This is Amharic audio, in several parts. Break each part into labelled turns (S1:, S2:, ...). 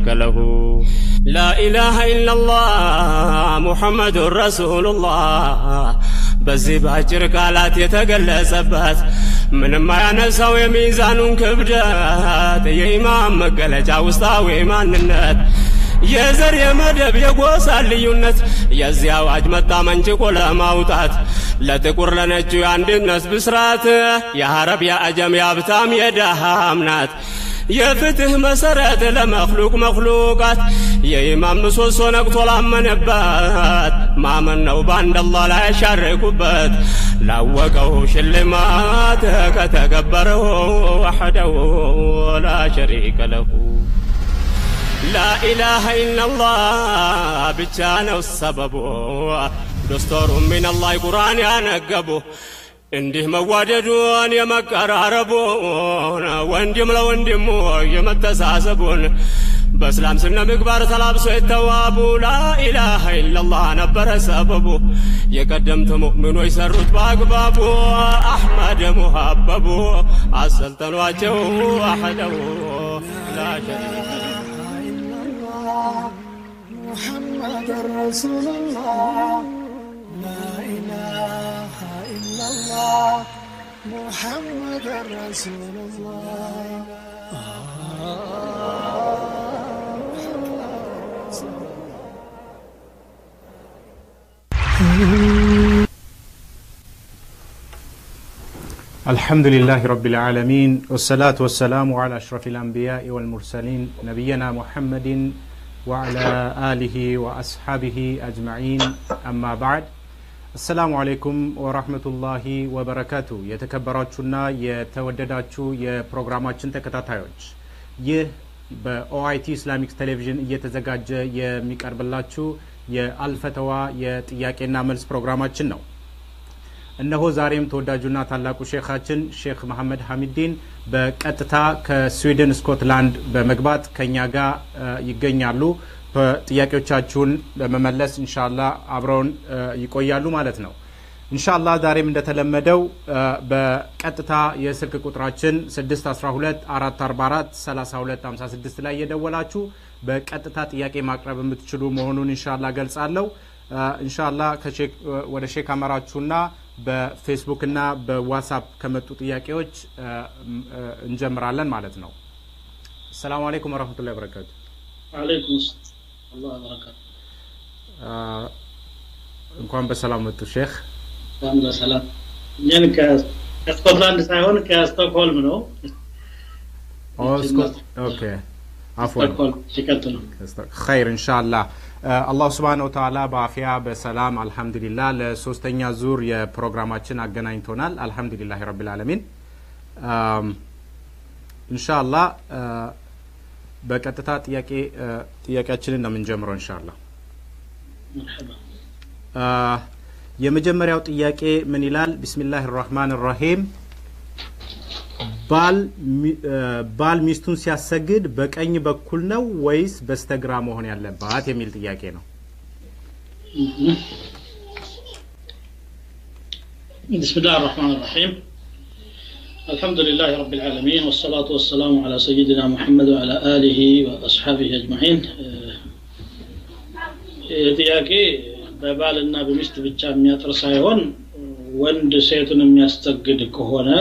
S1: له لا إله إلا الله محمد رسول الله በዚህ በአጭር ቃላት የተገለጸበት ምንም አያነሳው የሚዛኑን ክብደት የኢማም መገለጫ ውስጣዊ ማንነት የዘር የመደብ የጎሳ ልዩነት የዚህ አዋጅ መጣ መንጭቆ ለማውጣት ለጥቁር ለነጩ የአንድነት ብስራት የአረብ የአጀም የሀብታም የደሃም ናት የፍትህ መሰረት ለመክሉቅ መክሉቃት የኢማም ምሰሶ ነቅቶ ላመነበት ማመን ነው በአንድ አላህ ላይ ያሻረኩበት ላወቀው ሽልማት ከተገበረው ወሐደው ላ ሸሪከ ለሁ ላኢላሃ ኢላላህ ብቻ ነው ሰበቡ ዶስቶሩ ሚነላህ ቁርአን ያነገቡ እንዲህ መዋደዱን የመቀራረቡን ወንድም ለወንድሙ የመተሳሰቡን በእስላም ስነ ምግባር ተላብሶ የተዋቡ ላኢላሃ ኢላላህ ነበረ ሰበቡ የቀደምት ሙእሚኖች ሰሩት በአግባቡ አሕመድ ሙሀበቡ አሰልጠኗቸው አሐደው ላ ሸሪከ
S2: محمد رسول الله لا إله إلا الله محمد رسول الله
S3: الحمد لله رب العالمين والصلاة والسلام على أشرف الأنبياء والمرسلين نبينا محمد وعلى آله وأصحابه أجمعين أما بعد السلام عليكم ورحمة الله وبركاته የተከበራችሁና የተወደዳችሁ የፕሮግራማችን ተከታታዮች ይህ በኦአይቲ ኢስላሚክ ቴሌቪዥን እየተዘጋጀ የሚቀርብላችሁ የአልፈተዋ የጥያቄና መልስ ፕሮግራማችን ነው እነሆ ዛሬም ተወዳጁና ታላቁ ሼካችን ሼክ መሐመድ ሐሚዲን በቀጥታ ከስዊድን ስኮትላንድ በመግባት ከኛ ጋር ይገኛሉ ጥያቄዎቻችሁን ለመመለስ እንሻላ አብረውን ይቆያሉ ማለት ነው እንሻላ ዛሬም እንደተለመደው በቀጥታ የስልክ ቁጥራችን 612 444 3256 ላይ የደወላችሁ በቀጥታ ጥያቄ ማቅረብ የምትችሉ መሆኑን እንሻላ ገልጻለሁ እንሻላ ወደ ሼክ አመራችሁና በፌስቡክ እና በዋትሳፕ ከመጡ ጥያቄዎች እንጀምራለን ማለት ነው ሰላሙ አለይኩም ወረህመቱላ በረካቱ
S4: አለይኩም አላህ በረካቱ
S3: እንኳን በሰላም መጡ ሼክ
S4: እንኳን በሰላም እኛን ከስኮትላንድ ሳይሆን ከስቶክሆልም ነው
S3: ኦኬ አፍዋን
S4: ሲቀጥሉ
S3: ኸይር እንሻአላህ አላሁ ስብሓን ወተላ በአፊያ በሰላም አልሐምዱሊላ ለሶስተኛ ዙር የፕሮግራማችን አገናኝቶናል አልሐምዱሊላህ ረቢልዓለሚን እንሻላ በቀጥታ ጥያቄ ጥያቄያችንን ነው የምንጀምረው እንሻላ የመጀመሪያው ጥያቄ ምን ይላል ቢስሚላህ ራህማን ራሂም ባል ሚስቱን ሲያሰግድ በቀኝ በኩል ነው ወይስ በስተግራ መሆን ያለባት የሚል ጥያቄ ነው
S4: بسم الله الرحمن الرحيم الحمد لله رب العالمين والصلاة والسلام على سيدنا محمد وعلى آله وأصحابه أجمعين ጥያቄ በባልና በሚስት ብቻ የሚያጥር ሳይሆን ወንድ ሴቱን የሚያስተግድ ከሆነ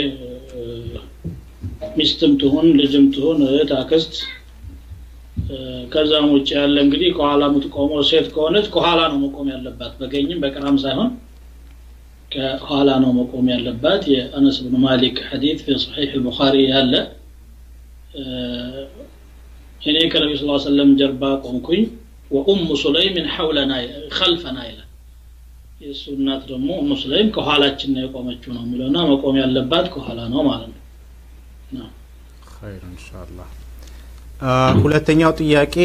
S4: ሚስትም ትሁን ልጅም ትሁን እህት አክስት ከዛም ውጭ ያለ እንግዲህ ከኋላ የምትቆመው ሴት ከሆነች ከኋላ ነው መቆም ያለባት በቀኝም በግራም ሳይሆን ከኋላ ነው መቆም ያለባት የአነስ ብን ማሊክ ሐዲት ፊ ሰሒሕ ልቡኻሪ ያለ እኔ ከነቢ ስ ሰለም ጀርባ ቆምኩኝ ወኡሙ ሱለይምን ሐውለና ከልፈና ይላል የእሱ እናት ደግሞ ኡሙ ሱለይም ከኋላችን ነው የቆመችው ነው የሚለውና መቆም ያለባት ከኋላ ነው ማለት ነው
S3: ኸይር ኢንሻአላህ ሁለተኛው ጥያቄ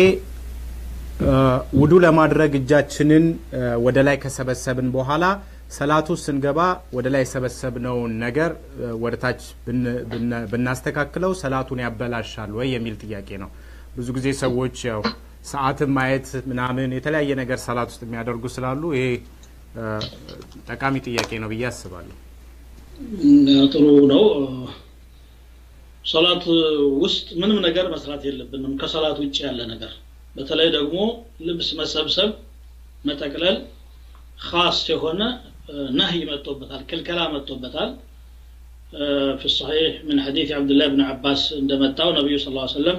S3: ውዱ ለማድረግ እጃችንን ወደ ላይ ከሰበሰብን በኋላ ሰላቱ ስንገባ ወደ ላይ የሰበሰብነውን ነገር ወደ ታች ብናስተካክለው ሰላቱን ያበላሻል ወይ የሚል ጥያቄ ነው ብዙ ጊዜ ሰዎች ያው ሰዓትን ማየት ምናምን የተለያየ ነገር ሰላት ውስጥ የሚያደርጉ ስላሉ ይሄ ጠቃሚ ጥያቄ ነው ብዬ አስባለሁ
S4: ጥሩ ነው ሰላት ውስጥ ምንም ነገር መስራት የለብንም ከሰላት ውጭ ያለ ነገር በተለይ ደግሞ ልብስ መሰብሰብ መጠቅለል ካስ የሆነ ነህይ መጥቶበታል ክልከላ መጥቶበታል في الصحيح من حديث عبد الله بن عباس عندما اتاه النبي صلى الله عليه وسلم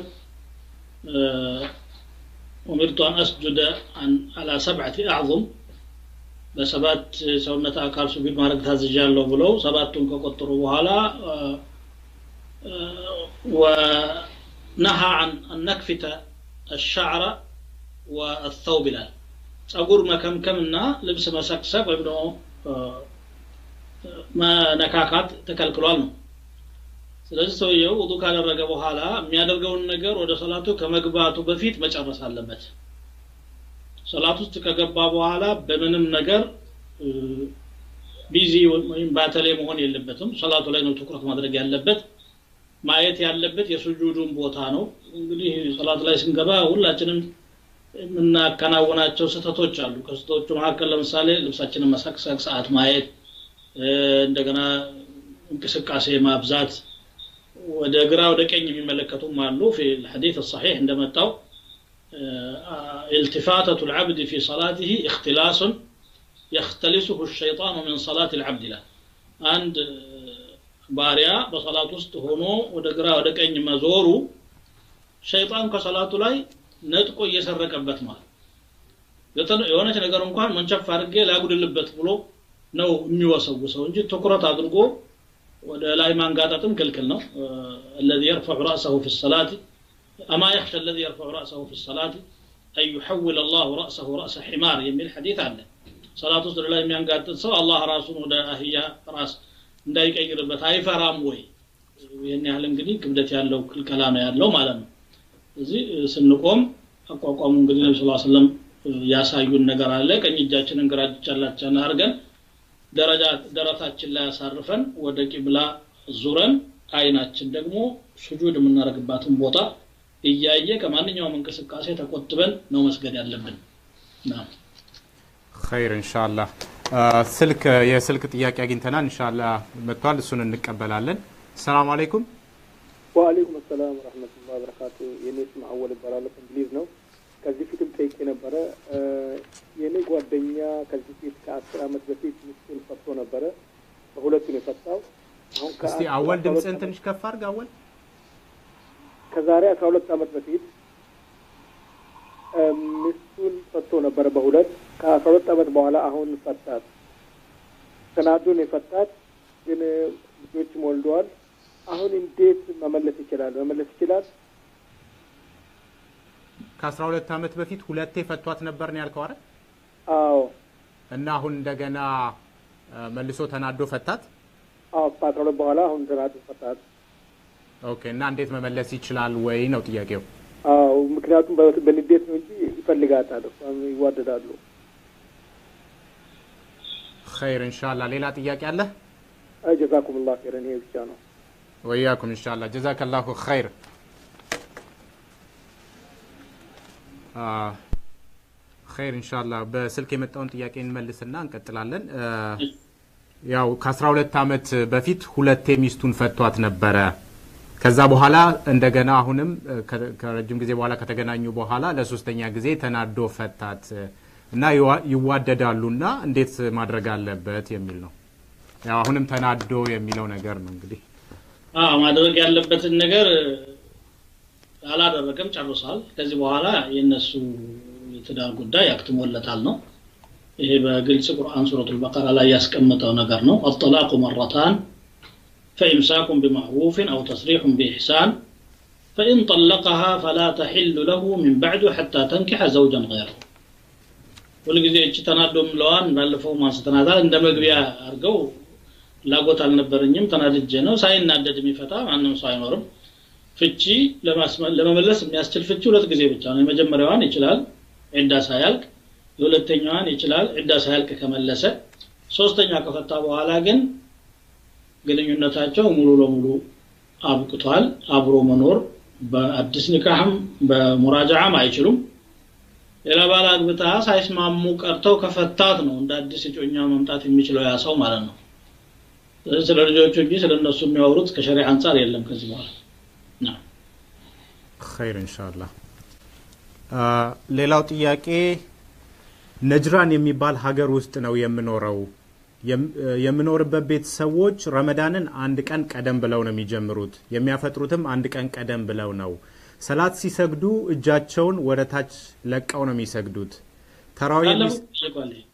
S4: أمرت أن أسجد عن على سبعة أعظم በሰባት ሰውነት አካል ሱጁድ ማድረግ ታዝዣለሁ ብለው ሰባቱን ከቆጠሩ በኋላ ወነሃ አን ነክፊተ الشعر والثوب ይላል ጸጉር መከምከምና ልብስ መሰቅሰብ ወይም ደግሞ መነካካት ተከልክሏል ነው ስለዚህ ሰውየው ውዱ ካደረገ በኋላ የሚያደርገውን ነገር ወደ ሰላቱ ከመግባቱ በፊት መጨረስ አለበት ሰላት ውስጥ ከገባ በኋላ በምንም ነገር ቢዚ ወይም ባተሌ መሆን የለበትም ሰላቱ ላይ ነው ትኩረት ማድረግ ያለበት ማየት ያለበት የሱጁዱን ቦታ ነው እንግዲህ ሰላት ላይ ስንገባ ሁላችንም የምናከናውናቸው ስህተቶች አሉ ከስህተቶቹ መካከል ለምሳሌ ልብሳችንን መሰቅሰቅ ሰዓት ማየት እንደገና እንቅስቃሴ ማብዛት ወደ ግራ ወደ ቀኝ የሚመለከቱም አሉ ፊ الحديث الصحيح እንደመጣው التفاتة العبد في صلاته اختلاس يختلسه الشيطان من صلاة العبد له عند ባሪያ በሰላት ውስጥ ሆኖ ወደ ግራ ወደ ቀኝ መዞሩ ሸይጣን ከሰላቱ ላይ ነጥቆ እየሰረቀበት ማለት የሆነች ነገር እንኳን መንቸፍ አድርጌ ላጉድልበት ብሎ ነው የሚወሰውሰው እንጂ ትኩረት አድርጎ ወደ ላይ ማንጋጠጥም ክልክል ነው الذي يرفع رأسه في الصلاة أما يخشى الذي يرفع رأسه في الصلاة أن يحول الله رأسه رأس حمار يميل حديث عنه صلاة ውስጥ ላይ የሚያንጋጥጥ ሰው አላህ ራሱን ወደ አህያ ራስ እንዳይቀይርበት አይፈራም ወይ ይህን ያህል እንግዲህ ክብደት ያለው ክልከላ ነው ያለው ማለት ነው እዚህ ስንቆም አቋቋሙ እንግዲህ ነቢ ስ ሰለም ያሳዩን ነገር አለ ቀኝ እጃችንን ግራ እጃችን አድርገን ደረጃ ደረታችን ላይ ያሳርፈን ወደ ቂብላ ዙረን አይናችን ደግሞ ሱጁድ የምናደርግባትን ቦታ እያየ ከማንኛውም እንቅስቃሴ ተቆጥበን ነው መስገድ ያለብን ናም
S3: ኸይር ኢንሻአላህ ስልክ የስልክ ጥያቄ አግኝተናል ኢንሻአላህ መጥቷል እሱን እንቀበላለን ሰላም አለይኩም
S5: ወአለይኩም ሰላም ወረህመቱላ በረካቱ የኔ ስም አወል ይባላል እንግሊዝ ነው ከዚህ ፊትም ጠይቄ ነበረ የእኔ ጓደኛ ከዚህ ፊት ከአስር አመት በፊት ሚስቱን ፈቶ ነበረ በሁለቱን የፈታው አሁን
S3: እስቲ አወል ድምፅህን ትንሽ ከፍ አድርግ አወል
S5: ከዛሬ አስራ ሁለት አመት በፊት ሚስቱን ፈቶ ነበረ በሁለት ከአስራ ሁለት አመት በኋላ አሁን ፈታት ተናዶን የፈታት ግን ልጆችም ወልደዋል አሁን እንዴት መመለስ ይችላል መመለስ ይችላል
S3: ከአስራ ሁለት አመት በፊት ሁለቴ ፈቷት ነበር ነው ያልከው አይደል
S5: አዎ
S3: እና አሁን እንደገና መልሶ ተናዶ ፈታት
S5: አዎ ከአስራ ሁለት በኋላ አሁን ተናዶ ፈታት
S3: ኦኬ እና እንዴት መመለስ ይችላል ወይ ነው ጥያቄው
S5: አዎ ምክንያቱም በንዴት ነው እንጂ ይፈልጋታል እሷም ይዋደዳሉ
S3: ኸይር ኢንሻአላህ ሌላ ጥያቄ አለ
S5: ጀዛኩም ላ ኸይረን ይሄ ብቻ ነው
S3: ወያኩም ኢንሻአላህ ጀዛከላሁ ኸይር ኸይር ኢንሻአላህ በስልክ የመጣውን ጥያቄ እንመልስና እንቀጥላለን ያው ከ12 አመት በፊት ሁለቴ ሚስቱን ፈቷት ነበረ ከዛ በኋላ እንደገና አሁንም ከረጅም ጊዜ በኋላ ከተገናኙ በኋላ ለሶስተኛ ጊዜ ተናዶ ፈታት እና ይዋደዳሉና እንዴት ማድረግ አለበት የሚል ነው ያው አሁንም ተናዶ የሚለው ነገር ነው እንግዲህ
S4: ማድረግ ያለበትን ነገር አላደረገም ጨርሷል ከዚህ በኋላ የእነሱ የትዳር ጉዳይ አክትሞለታል ነው ይሄ በግልጽ ቁርአን ሱረቱ ልበቀራ ላይ ያስቀመጠው ነገር ነው አጠላቁ መረታን فإمساك بمعروف أو تصريح بإحسان فإن طلقها فلا تحل له من بعد حتى تنكح زوجا غيره ሁልጊዜ እቺ ተናዶ ምለዋን ባለፈው ማንስተናታል እንደ መግቢያ አድርገው ላጎት አልነበረኝም ተናድጄ ነው ሳይናደድ የሚፈታ ማንም ሰው አይኖርም ፍቺ ለመመለስ የሚያስችል ፍቺ ሁለት ጊዜ ብቻ ነው የመጀመሪያዋን ይችላል ዒዳ ሳያልቅ የሁለተኛዋን ይችላል ዒዳ ሳያልቅ ከመለሰ ሶስተኛ ከፈታ በኋላ ግን ግንኙነታቸው ሙሉ ለሙሉ አብቅቷል አብሮ መኖር በአዲስ ኒካህም በሙራጃዓም አይችሉም ሌላ ባል አግብታ ሳይስማሙ ቀርተው ከፈታት ነው እንደ አዲስ እጮኛ መምጣት የሚችለው ያ ሰው ማለት ነው ስለዚህ ስለ ልጆቹ እንጂ ስለ እነሱ የሚያወሩት ከሸሪዓ አንጻር የለም ከዚህ በኋላ
S3: ኸይር ኢንሻአላህ። አ፣ ሌላው ጥያቄ ነጅራን የሚባል ሀገር ውስጥ ነው የምኖረው። የም- የምኖርበት ቤት ሰዎች ረመዳንን አንድ ቀን ቀደም ብለው ነው የሚጀምሩት። የሚያፈጥሩትም አንድ ቀን ቀደም ብለው ነው። ሰላት ሲሰግዱ እጃቸውን ወደ ታች ለቀው ነው የሚሰግዱት። ተራዊ
S4: ባለፈው ጠይቋል። ይሄ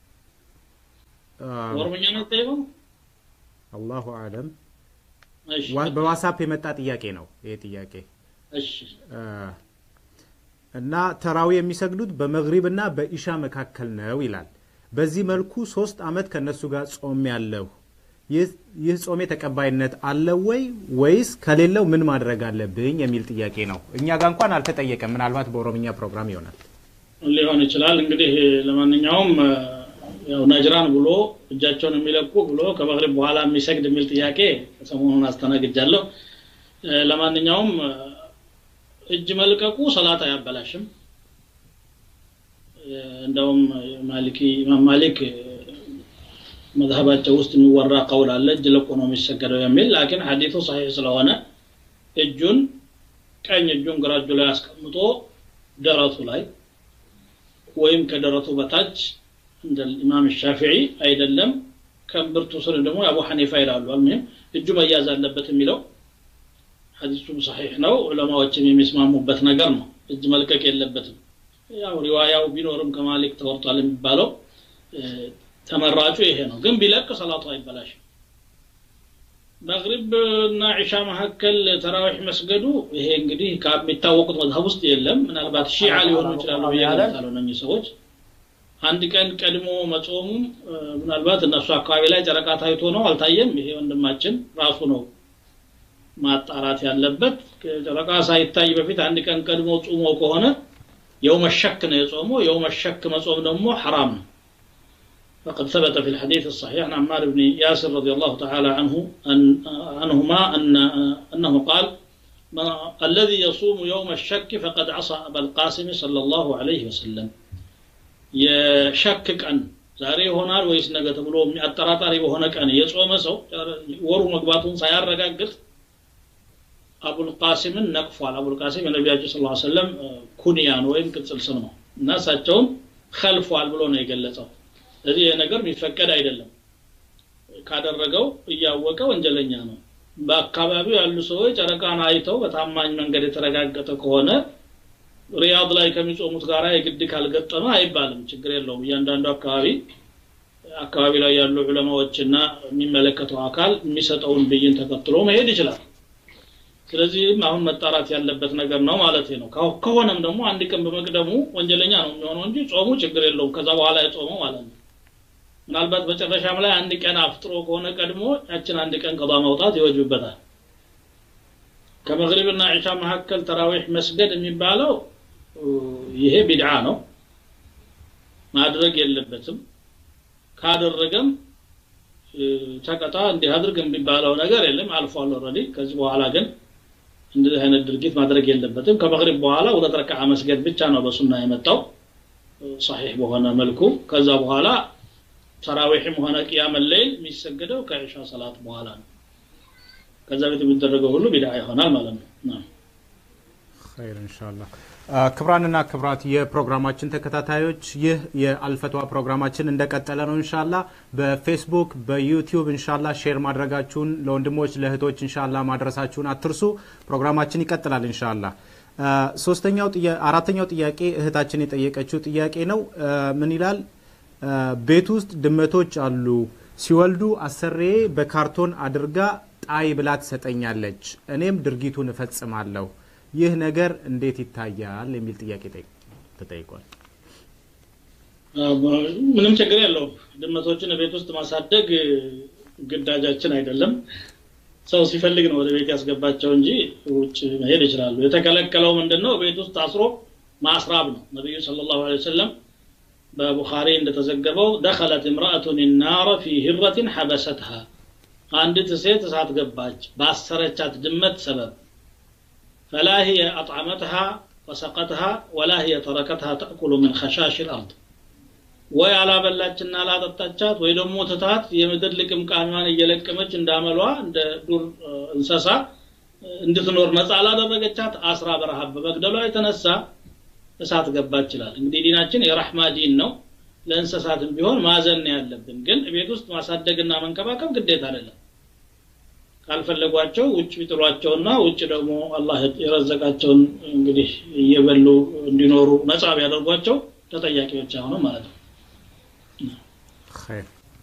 S4: ኦሮምኛ ነው የጠየቀው?
S3: አላሁ አለም።
S4: እሺ
S3: ዋ- በዋትሳፕ የመጣ ጥያቄ ነው ይሄ ጥያቄ
S4: እሺ
S3: አ፣ እና ተራዊ የሚሰግዱት በመግሪብ እና በኢሻ መካከል ነው ይላል። በዚህ መልኩ ሶስት አመት ከነሱ ጋር ጾም ያለሁ ይህ ይህ ጾሜ ተቀባይነት አለው ወይ ወይስ ከሌለው ምን ማድረግ አለብኝ የሚል ጥያቄ ነው። እኛ ጋር እንኳን አልተጠየቀም። ምናልባት በኦሮምኛ ፕሮግራም ይሆናል።
S4: ሊሆን ይችላል። እንግዲህ ለማንኛውም እ፣ ያው ነጅራን ብሎ እጃቸውን የሚለቁ ብሎ ከመግሪብ በኋላ የሚሰግድ የሚል ጥያቄ ሰሞኑን አስተናግጃለሁ። እ፣ ለማንኛውም እ፣ እጅ መልቀቁ ሰላት አያበላሽም። እ፣ እንደውም ማሊኪ ኢማም ማሊክ እ፣ መዝሀባቸው ውስጥ የሚወራ ቀውል አለ እጅ ለቆ ነው የሚሰገደው የሚል ላኪን ሐዲቱ ሰሒህ ስለሆነ እጁን ቀኝ እጁን ግራ እጁ ላይ አስቀምጦ ደረቱ ላይ ወይም ከደረቱ በታች እንደ ኢማም ሻፊዒ አይደለም ከእምብርቱ ስር ደግሞ አቡ ሐኒፋ ይላሉ አልሙሂም እጁ መያዝ አለበት የሚለው ሐዲሱም ሰሒሕ ነው ዑለማዎችም የሚስማሙበት ነገር ነው እጅ መልቀቅ የለበትም ያው ሪዋያው ቢኖርም ከማሊክ ተወርጧል የሚባለው እ፣ ተመራጩ ይሄ ነው ግን ቢለቅ ሰላቱ አይበላሽም መግሪብ እና ዒሻ መካከል ተራዊሕ መስገዱ ይሄ እንግዲህ ከሚታወቁት መዝሀብ ውስጥ የለም ምናልባት ሺዓ ሊሆኑ ይችላሉ ብዬ ገምታለሁ እነኚህ ሰዎች አንድ ቀን ቀድሞ መጾሙም እ፣ ምናልባት እነሱ አካባቢ ላይ ጨረቃ ታይቶ ነው አልታየም ይሄ ወንድማችን ራሱ ነው ማጣራት ያለበት ጨረቃ ሳይታይ በፊት አንድ ቀን ቀድሞ ጾሞ ከሆነ የውመ ሸክ ነው የጾመው የውመ ሸክ መጾም ደግሞ ሐራም ነው فقد ثبت في الحديث الصحيح عن عمار بن ياسر رضي الله تعالى عنه أن عنهما أن أنه قال ما الذي يصوم يوم الشك فقد عصى أبا القاسم صلى الله عليه وسلم የሸክ ቀን ዛሬ ይሆናል ወይስ ነገ ተብሎ አጠራጣሪ በሆነ ቀን የጾመ ሰው ወሩ መግባቱን ሳያረጋግጥ አቡልቃሲምን ነቅፏል አቡልቃሲም የነቢያችን ስ ሰለም ኩንያን ወይም ቅጽል ስም ነው እና እሳቸውን ከልፏል ብሎ ነው የገለጸው ስለዚህ ይህ ነገር የሚፈቀድ አይደለም ካደረገው እያወቀ ወንጀለኛ ነው በአካባቢው ያሉ ሰዎች ጨረቃን አይተው በታማኝ መንገድ የተረጋገጠ ከሆነ ሪያድ ላይ ከሚጾሙት ጋር የግድ ካልገጠመ አይባልም ችግር የለውም እያንዳንዱ አካባቢ አካባቢ ላይ ያሉ ዑለማዎችና የሚመለከተው አካል የሚሰጠውን ብይን ተከትሎ መሄድ ይችላል ስለዚህም አሁን መጣራት ያለበት ነገር ነው ማለት ነው ከ- ከሆነም ደግሞ አንድ ቀን በመቅደሙ ወንጀለኛ ነው የሚሆነው እንጂ ጾሙ ችግር የለውም ከዛ በኋላ የጾመው ማለት ነው ምናልባት መጨረሻም ላይ አንድ ቀን አፍጥሮ ከሆነ ቀድሞ ያችን አንድ ቀን ቀዷ ማውጣት ይወጅብበታል ከመግሪብና ዒሻ መካከል ተራዊሕ መስገድ የሚባለው እ፣ ይሄ ቢድዓ ነው ማድረግ የለበትም ካደረገም እ፣ ተቀጣ እንዲህ አድርግ የሚባለው ነገር የለም አልፏል ኦልሬዲ ከዚህ በኋላ ግን እንደዚህ አይነት ድርጊት ማድረግ የለበትም ከመግሪብ በኋላ ሁለት ረክዓ መስገድ ብቻ ነው በሱና የመጣው እ፣ ሰሒሕ በሆነ መልኩ ከዛ በኋላ ተራዊሕም ሆነ ቅያመ ሌይል የሚሰገደው ከዒሻ ሰላት በኋላ ነው ከዛ ቤት የሚደረገው ሁሉ ቢድዓ ይሆናል ማለት ነው ናም።
S3: ኸይር ኢንሻአላህ። አ፣ ክብራንና ክብራት የፕሮግራማችን ተከታታዮች ይህ የአልፈትዋ ፕሮግራማችን እንደቀጠለ ነው። ኢንሻላ በፌስቡክ በዩቲዩብ ኢንሻላ ሼር ማድረጋችሁን ለወንድሞች ለእህቶች ኢንሻላ ማድረሳችሁን አትርሱ። ፕሮግራማችን ይቀጥላል ኢንሻላ። አ፣ ሶስተኛው ጥያ- አራተኛው ጥያቄ እህታችን የጠየቀችው ጥያቄ ነው። አ፣ ምን ይላል? አ፣ ቤት ውስጥ ድመቶች አሉ። ሲወልዱ አሰሬ በካርቶን አድርጋ ጣይ ብላ ትሰጠኛለች። እኔም ድርጊቱን እፈጽማለሁ። ይህ ነገር እንዴት ይታያል? የሚል ጥያቄ ጠይቅ- ተጠይቋል።
S4: ምንም ችግር የለውም ድመቶችን ቤት ውስጥ ማሳደግ ግዳጃችን አይደለም ሰው ሲፈልግ ነው ወደ ቤት ያስገባቸው እንጂ ውጭ መሄድ ይችላሉ የተከለከለው ምንድን ነው ቤት ውስጥ አስሮ ማስራብ ነው ነቢዩ ስለ ላሁ ሰለም በቡኻሪ እንደተዘገበው ደኸለት እምራአቱን ናረ ፊ ህረትን ሐበሰትሃ አንዲት ሴት እሳት ገባች ባሰረቻት ድመት ሰበብ ፈላ هي أطعمتها وسقتها ولا هي تركتها تأكل من خشاش الأرض ወይ አላበላችና አላጠጣቻት ወይ ደግሞ ትታት የምድር ልቅምቃሚዋን እየለቀመች እንዳመሏ እንደ ዱር እ፣ እንሰሳ እንድትኖር ነፃ ላደረገቻት አስራ በረሃብ በመግደሏ የተነሳ እሳት ገባ ይችላል እንግዲህ ዲናችን የራህማ ዲን ነው ለእንስሳትም ቢሆን ማዘን ነው ያለብን ግን ቤት ውስጥ ማሳደግና መንከባከብ ግዴታ አይደለም ካልፈለጓቸው ውጭ ቢጥሏቸውና ውጭ ደግሞ አላህ የረዘቃቸውን እንግዲህ እየበሉ እንዲኖሩ ነፃ ቢያደርጓቸው ተጠያቂዎች አይሆኑም ማለት ነው
S3: ኸይር።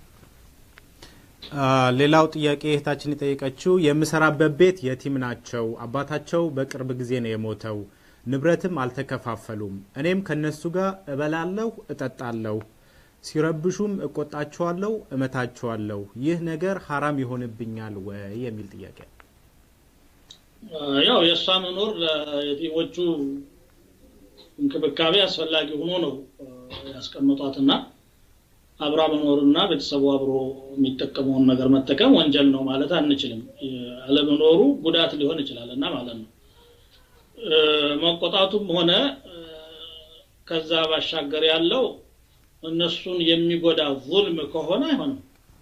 S3: አ፣ ሌላው ጥያቄ እህታችን የጠየቀችው የምሰራበት ቤት የቲም ናቸው። አባታቸው በቅርብ ጊዜ ነው የሞተው። ንብረትም አልተከፋፈሉም። እኔም ከነሱ ጋር እበላለሁ፣ እጠጣለሁ። ሲረብሹም እቆጣቸዋለሁ፣ እመታቸዋለሁ። ይህ ነገር ሀራም ይሆንብኛል ወይ የሚል ጥያቄ ነው።
S4: ያው የእሷ መኖር ለየቲሞቹ እንክብካቤ አስፈላጊ ሆኖ ነው ያስቀምጧትና አብራ መኖርና ቤተሰቡ አብሮ የሚጠቀመውን ነገር መጠቀም ወንጀል ነው ማለት አንችልም አለመኖሩ ጉዳት ሊሆን ይችላል እና ማለት ነው መቆጣቱም ሆነ ከዛ ባሻገር ያለው እነሱን የሚጎዳ ዙልም ከሆነ አይሆንም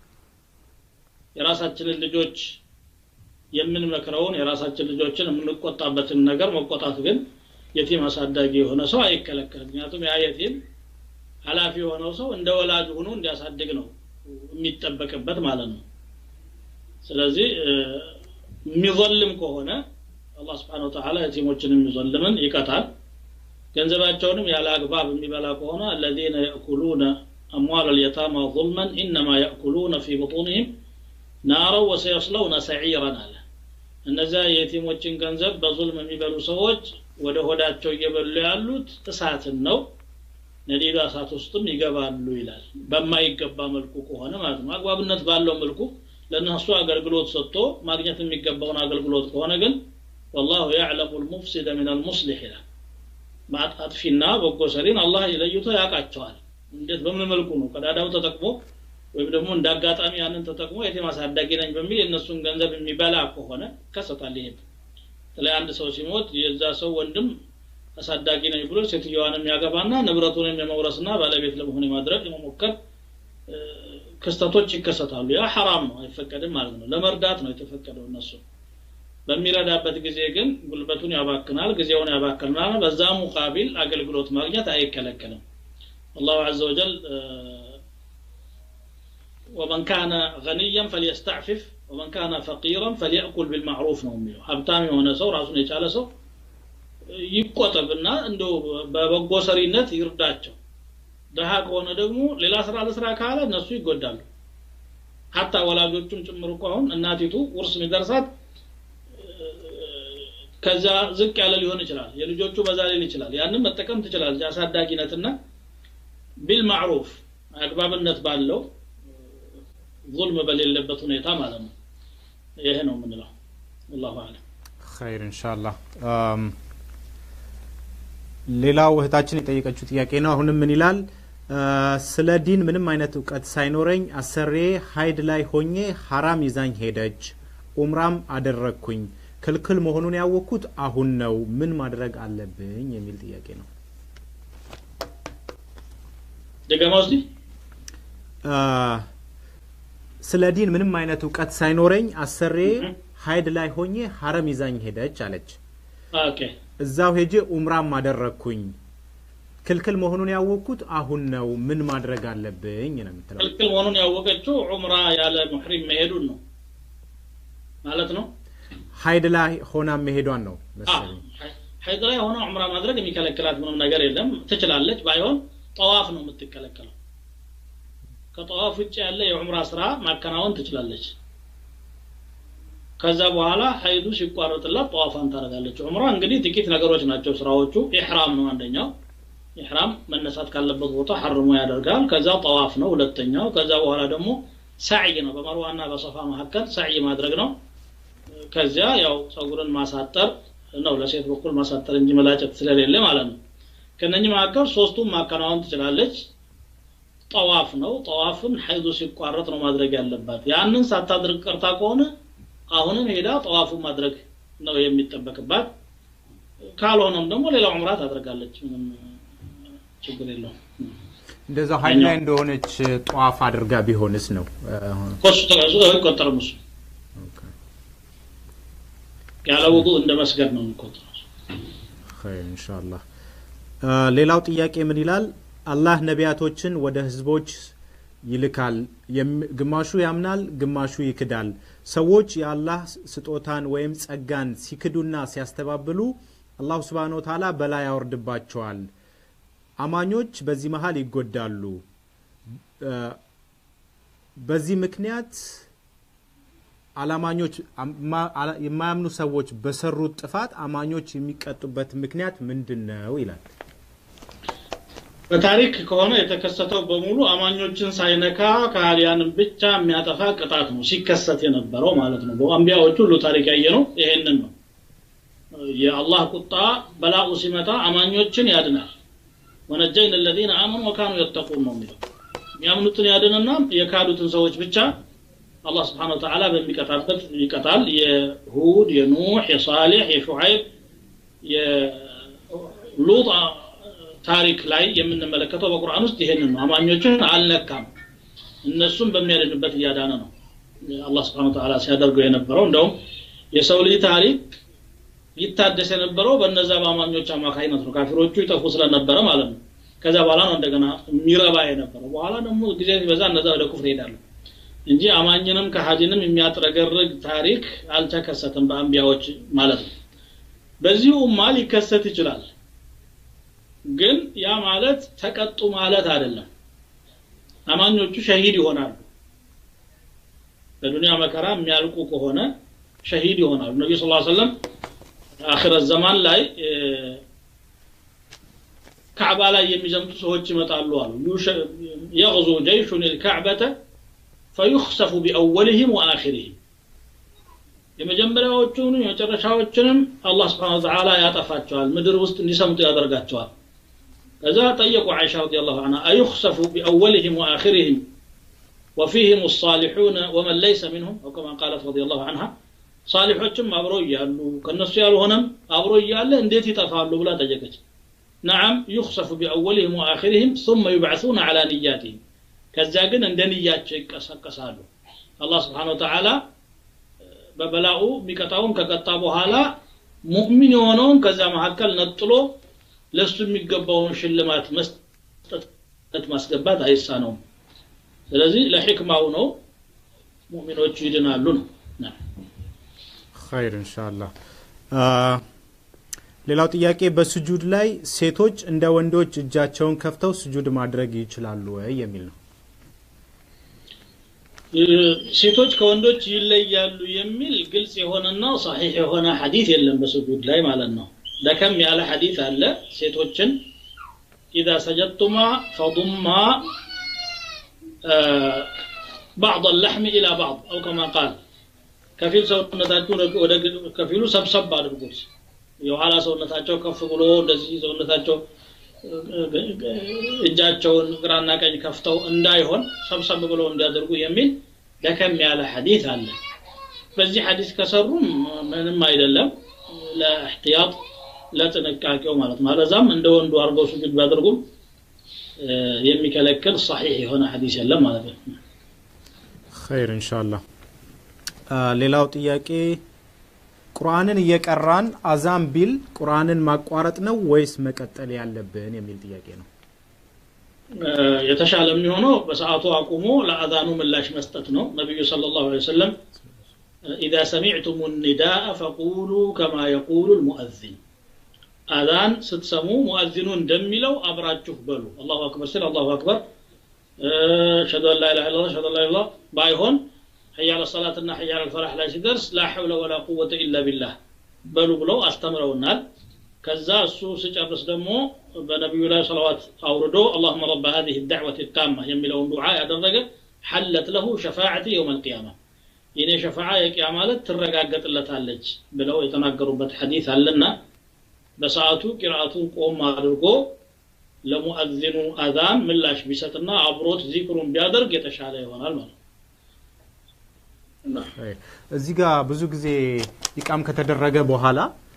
S4: የራሳችንን ልጆች የምንመክረውን የራሳችን ልጆችን የምንቆጣበትን ነገር መቆጣት ግን የቲም አሳዳጊ የሆነ ሰው አይከለከልም ምክንያቱም ያ የቲም ኃላፊ የሆነው ሰው እንደ ወላጅ ሆኖ እንዲያሳድግ ነው የሚጠበቅበት ማለት ነው ስለዚህ የሚظልም ከሆነ አላህ ስብሓን ወተላ የቲሞችን የሚظልምን ይቀጣል ገንዘባቸውንም ያለ አግባብ የሚበላ ከሆነ አለዚነ የእኩሉነ አምዋል አልየታማ ظልመን ኢነማ የእኩሉነ ፊ ቡጡንህም ናረው ወሰየስለውነ ሰዒረን አለ እነዚያ የቲሞችን ገንዘብ በዙልም የሚበሉ ሰዎች ወደ ሆዳቸው እየበሉ ያሉት እሳትን ነው ነዲዳ እሳት ውስጥም ይገባሉ ይላል በማይገባ መልኩ ከሆነ ማለት ነው አግባብነት ባለው መልኩ ለእነሱ አገልግሎት ሰጥቶ ማግኘት የሚገባውን አገልግሎት ከሆነ ግን ወላሁ ያዕለሙ ልሙፍሲደ ምን አልሙስሊሕ ይላል አጥፊና በጎ ሰሪን አላህ ለይቶ ያውቃቸዋል እንዴት በምን መልኩ ነው ቀዳዳው ተጠቅሞ ወይም ደግሞ እንደ አጋጣሚ ያንን ተጠቅሞ የቲም አሳዳጊ ነኝ በሚል የእነሱን ገንዘብ የሚበላ ከሆነ ይከሰታል ይሄ በተለይ አንድ ሰው ሲሞት የዛ ሰው ወንድም አሳዳጊ ነኝ ብሎ ሴትዮዋንም ያገባና ንብረቱንም የመውረስና ባለቤት ለመሆን የማድረግ የመሞከር ክስተቶች ይከሰታሉ ያ ሐራም ነው አይፈቀድም ማለት ነው ለመርዳት ነው የተፈቀደው እነሱ በሚረዳበት ጊዜ ግን ጉልበቱን ያባክናል ጊዜውን ያባክናል በዛ ሙቃቢል አገልግሎት ማግኘት አይከለከልም አላሁ አዘ ወጀል ومن كان غنيا فليستعفف ومن كان فقيرا فليأكل بالمعروف ነው የሚለው ሀብታም የሆነ ሰው ራሱን የቻለ ሰው ይቆጠብና እንደ በበጎ ሰሪነት ይርዳቸው ድሃ ከሆነ ደግሞ ሌላ ስራ ለስራ ካለ እነሱ ይጎዳሉ ሀታ ወላጆቹም ጭምር እኮ አሁን እናቲቱ ውርስ የሚደርሳት ከዛ ዝቅ ያለ ሊሆን ይችላል የልጆቹ በዛ ሊል ይችላል ያንን መጠቀም ትችላለች አሳዳጊነትና ቢልማዕሩፍ አግባብነት ባለው ظልም በሌለበት ሁኔታ ማለት ነው ይሄ ነው የምንለው አላሁ አለም
S3: ኸይር ኢንሻአላህ ሌላው እህታችን የጠየቀችው ጥያቄ ነው አሁንም ምን ይላል ስለ ዲን ምንም አይነት እውቀት ሳይኖረኝ አሰሬ ሀይድ ላይ ሆኜ ሀራም ይዛኝ ሄደች ኡምራም አደረግኩኝ ክልክል መሆኑን ያወቅኩት አሁን ነው ምን ማድረግ አለብኝ የሚል ጥያቄ ነው
S4: ደገማ ውስጥ
S3: ስለ ዲን ምንም አይነት እውቀት ሳይኖረኝ አሰሬ ሀይድ ላይ ሆኜ ሀረም ይዛኝ ሄደች አለች
S4: ኦኬ
S3: እዛው ሄጄ ኡምራም አደረግኩኝ ክልክል መሆኑን ያወቅኩት አሁን ነው ምን ማድረግ አለብኝ ነው የምትለው
S4: ክልክል መሆኑን ያወቀችው ዑምራ ያለ ሙሕሪም መሄዱን ነው ማለት ነው
S3: ሀይድ ላይ ሆና መሄዷን ነው መሰለኝ
S4: ሀይድ ላይ ሆነ ዑምራ ማድረግ የሚከለክላት ምንም ነገር የለም ትችላለች ባይሆን ጠዋፍ ነው የምትከለከለው ከጠዋፍ ውጭ ያለ የዑምራ ስራ ማከናወን ትችላለች ከዛ በኋላ ሀይዱ ሲቋረጥላት ጠዋፋን ታደርጋለች ዑምራ እንግዲህ ጥቂት ነገሮች ናቸው ስራዎቹ ኢሕራም ነው አንደኛው ኢሕራም መነሳት ካለበት ቦታ ሐርሞ ያደርጋል ከዛ ጠዋፍ ነው ሁለተኛው ከዛ በኋላ ደግሞ ሳዕይ ነው በመርዋና በሰፋ መካከል ሳዕይ ማድረግ ነው ከዚያ ያው ጸጉርን ማሳጠር ነው ለሴት በኩል ማሳጠር እንጂ መላጨት ስለሌለ ማለት ነው ከነኚህ መካከል ሶስቱም ማከናወን ትችላለች ጠዋፍ ነው ጠዋፍን ሐይዱ ሲቋረጥ ነው ማድረግ ያለባት ያንን ሳታድርግ ቀርታ ከሆነ አሁንም ሄዳ ጠዋፉን ማድረግ ነው የሚጠበቅባት ካልሆነም ደግሞ ሌላ ዑምራ ታደርጋለች ምንም ችግር የለውም
S3: እንደዛው ሀይድ ላይ እንደሆነች ጠዋፍ አድርጋ ቢሆንስ ነው
S4: ኮሱ ተቀዙ አይቆጠርም እሱ ያለ ውዱ እንደ መስገድ ነው የሚቆጠረው
S3: ኸይር ኢንሻአላህ አ፣ ሌላው ጥያቄ ምን ይላል አላህ ነቢያቶችን ወደ ህዝቦች ይልካል የም- ግማሹ ያምናል ግማሹ ይክዳል ሰዎች የአላህ ስጦታን ወይም ጸጋን ሲክዱና ሲያስተባብሉ አላሁ ስብሓን ወተዓላ በላ ያወርድባቸዋል አማኞች በዚህ መሀል ይጎዳሉ አ፣ በዚህ ምክንያት አላማኞች አማ- አላ- የማያምኑ ሰዎች በሰሩት ጥፋት አማኞች የሚቀጡበት ምክንያት ምንድን ነው ይላል
S4: በታሪክ ከሆነ የተከሰተው በሙሉ አማኞችን ሳይነካ ከሃዲያንን ብቻ የሚያጠፋ ቅጣት ነው ሲከሰት የነበረው ማለት ነው በአንቢያዎች ሁሉ ታሪክ ያየ ነው ይሄንን ነው የአላህ ቁጣ በላኡ ሲመጣ አማኞችን ያድናል ወነጀይን ለዚነ አመኑ ወካኑ የተቁን ነው የሚለው የሚያምኑትን ያድንና የካዱትን ሰዎች ብቻ አላህ ስብሓን ወተዓላ በሚቀጣበት ይቀጣል የሁድ የኑሕ የሳሌሕ የሹዓይብ የሉጥ ታሪክ ላይ የምንመለከተው በቁርአን ውስጥ ይሄንን ነው አማኞችን አልነካም እነሱም በሚያድንበት እያዳነ ነው አላህ ስብሓን ወተዓላ ሲያደርገው የነበረው እንደውም የሰው ልጅ ታሪክ ይታደስ የነበረው በነዛ በአማኞች አማካኝነት ነው ካፊሮቹ ይጠፉ ስለነበረ ማለት ነው ከዛ በኋላ ነው እንደገና የሚረባ የነበረው በኋላ ደግሞ ጊዜ ሲበዛ እነዛ ወደ ኩፍር ይሄዳሉ እንጂ አማኝንም ከሀዲንም የሚያጥረገርግ ታሪክ አልተከሰተም በአንቢያዎች ማለት ነው በዚሁ ኡማ ሊከሰት ይችላል ግን ያ ማለት ተቀጡ ማለት አይደለም አማኞቹ ሸሂድ ይሆናሉ በዱንያ መከራ የሚያልቁ ከሆነ ሸሂድ ይሆናሉ ነቢዩ ስ ሰለም አክረት ዘማን ላይ ካዕባ ላይ የሚዘምቱ ሰዎች ይመጣሉ አሉ የغዙ ጀይሹን ልካዕበተ ፈዩክሰፉ ቢአወልህም ወአኪርህም የመጀመሪያዎቹን የመጨረሻዎችንም አላህ ስብሓን ወተዓላ ያጠፋቸዋል ምድር ውስጥ እንዲሰምጡ ያደርጋቸዋል ከዛ ጠየቁ አይሻ ረዲ ላሁ አንሃ አዩክሰፉ ቢአወልህም ወአኪርህም وفيهم الصالحون ومن ليس منهم أو كما قالت رضي الله عنها صالحዎችም አብሮ እያሉ ከነሱ ያልሆነም አብሮ እያለ እንዴት ይጠፋሉ ብላ ጠየቀች نعم يخسف بأولهم وآخرهم ثم يبعثون على نياتهم ከዚያ ግን እንደ ንያቸው ይቀሰቀሳሉ አላህ ስብሓን ወተዓላ በበላኡ የሚቀጣውን ከቀጣ በኋላ ሙእሚን የሆነውን ከዛ መካከል ነጥሎ ለእሱ የሚገባውን ሽልማት መስጠት ማስገባት አይሳነውም ስለዚህ ለሕክማው ነው ሙእሚኖቹ ይድናሉ ነው
S3: ኸይር ኢንሻአላህ ሌላው ጥያቄ በስጁድ ላይ ሴቶች እንደ ወንዶች እጃቸውን ከፍተው ስጁድ ማድረግ ይችላሉ ወይ የሚል ነው
S4: ሴቶች ከወንዶች ይለያሉ የሚል ግልጽ የሆነና ሰሒሕ የሆነ ሐዲት የለም በስጁድ ላይ ማለት ነው ደከም ያለ ሐዲት አለ ሴቶችን ኢዛ ሰጀድቱማ ፈضማ بعض اللحم إلى بعض أو كما قال ከፊል ሰውነታችሁ ወደ ከፊሉ ሰብሰብ አድርጉት የኋላ ሰውነታቸው ከፍ ብሎ እንደዚህ ሰውነታቸው እጃቸውን ግራና ቀኝ ከፍተው እንዳይሆን ሰብሰብ ብለው እንዲያደርጉ የሚል ደከም ያለ ሐዲት አለ በዚህ ሐዲስ ከሰሩም ምንም አይደለም ለእሕትያጥ ለጥንቃቄው ማለት ነው አለዛም እንደ ወንዱ አድርገው ስጁድ ቢያደርጉም የሚከለክል ሰሒሕ የሆነ ሐዲስ የለም ማለት ነው
S3: ኸይር ኢንሻአላህ ሌላው ጥያቄ ቁርአንን እየቀራን አዛም ቢል ቁርአንን ማቋረጥ ነው ወይስ መቀጠል ያለብን የሚል ጥያቄ ነው
S4: የተሻለ የሚሆነው በሰዓቱ አቁሞ ለአዛኑ ምላሽ መስጠት ነው ነቢዩ صلى الله عليه وسلم إذا سمعتم النداء فقولوا كما يقول المؤذن አዛን ስትሰሙ ሙአዚኑ እንደሚለው አብራችሁ በሉ አላሁ አክበር ሲል አላሁ አክበር ሸዱ አን ላኢላሃ ኢላላህ ሸዱ አን ላ ባይሆን ሕያል ሰላትና ሕያል ፈላህ ላይ ሲደርስ ላ ሐውለ ወላ ቁወተ ኢላ ቢላህ በሉ ብለው አስተምረውናል ከዛ እሱ ሲጨርስ ደግሞ በነቢዩ ላይ ሰለዋት አውርዶ አላሁመ ረበ ሀዚህ ዳዕወት ታማ የሚለውን ዱዓ ያደረገ ሐለት ለሁ ሸፋዓቲ የውም አልቅያማ የኔ ሸፋዓ የቅያ ማለት ትረጋገጥለታለች ብለው የተናገሩበት ሐዲት አለና በሰዓቱ ቂርአቱን ቆም አድርጎ ለሙአዚኑ አዛን ምላሽ ቢሰጥና አብሮት ዚክሩን ቢያደርግ የተሻለ ይሆናል ማለት ነው
S3: እዚህ ጋር ብዙ ጊዜ ኢቃም ከተደረገ በኋላ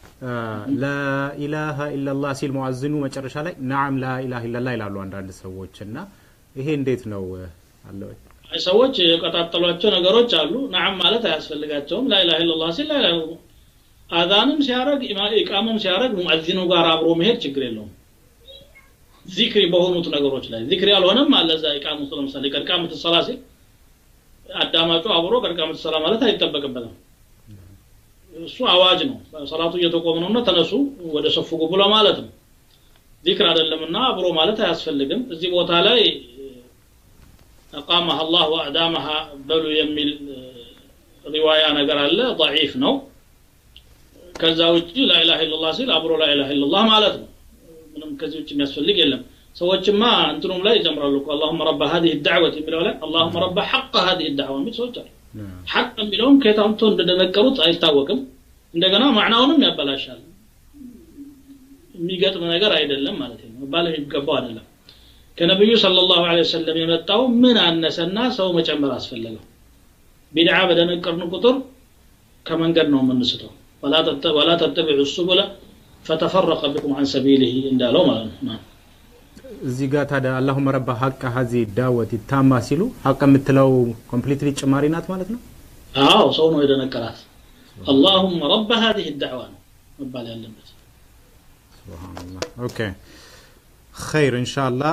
S3: ላኢላሃ ኢላላህ ሲል ሙአዝኑ መጨረሻ ላይ ናዓም ላኢላሃ ኢላላህ ይላሉ አንዳንድ ሰዎች እና ይሄ እንዴት ነው አለ
S4: ሰዎች የቀጣጠሏቸው ነገሮች አሉ ናዓም ማለት አያስፈልጋቸውም ላኢላሃ ኢላላህ ሲል ላኢላሃ አዛንም ሲያደረግ ኢቃምም ሲያደረግ ሙአዚኑ ጋር አብሮ መሄድ ችግር የለውም ዚክሪ በሆኑት ነገሮች ላይ ዚክሪ ያልሆነም አለ እዛ ኢቃም ውስጥ ለምሳሌ ቀድቃምት ሰላ ሲል አዳማጩ አብሮ ቀድቃምት ሰላ ማለት አይጠበቅበትም እሱ አዋጅ ነው ሰላቱ እየተቆመ ነውና ተነሱ ወደ ሰፉ ግቡ ለማለት ነው ዚክር አይደለምና አብሮ ማለት አያስፈልግም እዚህ ቦታ ላይ አቃመሃ አላህ ወአዳመሃ በሉ የሚል ሪዋያ ነገር አለ ضعيف ነው ከዛ ውጭ ላኢላሃ ኢላላህ ሲል አብሮ ላኢላሃ ኢላላህ ማለት ነው ምንም ከዚህ ውጭ የሚያስፈልግ የለም ሰዎችማ እንትኑም ላይ ይጨምራሉ እኮ አላሁመ ረባ ሀዚህ ዳዕወት የሚለው ላይ አላሁመ ረባ ሐቀ ሀዚህ ዳዕዋ የሚል ሰዎች አሉ ሐቅ የሚለውም ከየት አምጥቶ እንደደነቀሩት አይታወቅም እንደገና ማዕናውንም ያበላሻል የሚገጥም ነገር አይደለም ማለት ነው መባል የሚገባው አይደለም ከነቢዩ ሰለላሁ ዐለይሂ ወሰለም የመጣው ምን አነሰና ሰው መጨመር አስፈለገው ቢድዓ በደነቀርን ቁጥር ከመንገድ ነው የምንስተው ወላ ተተቢዑ ሱቡለ ፈተፈረቀ ቢኩም አን ሰቢሊህ እንዳለው ማለት ነው
S3: እዚህ ጋር ታዲያ አላሁመ ረባ ሀቀ ሀዚ ዳወት ታማ ሲሉ ሀቅ የምትለው ኮምፕሊትሊ ጭማሪ ናት ማለት ነው
S4: አዎ ሰው ነው የደነቀራት አላሁመ ረባ ሀዚህ ዳዕዋ ነው መባል ያለበት
S3: ሱብሃንአላህ ኦኬ ኸይር ኢንሻአላህ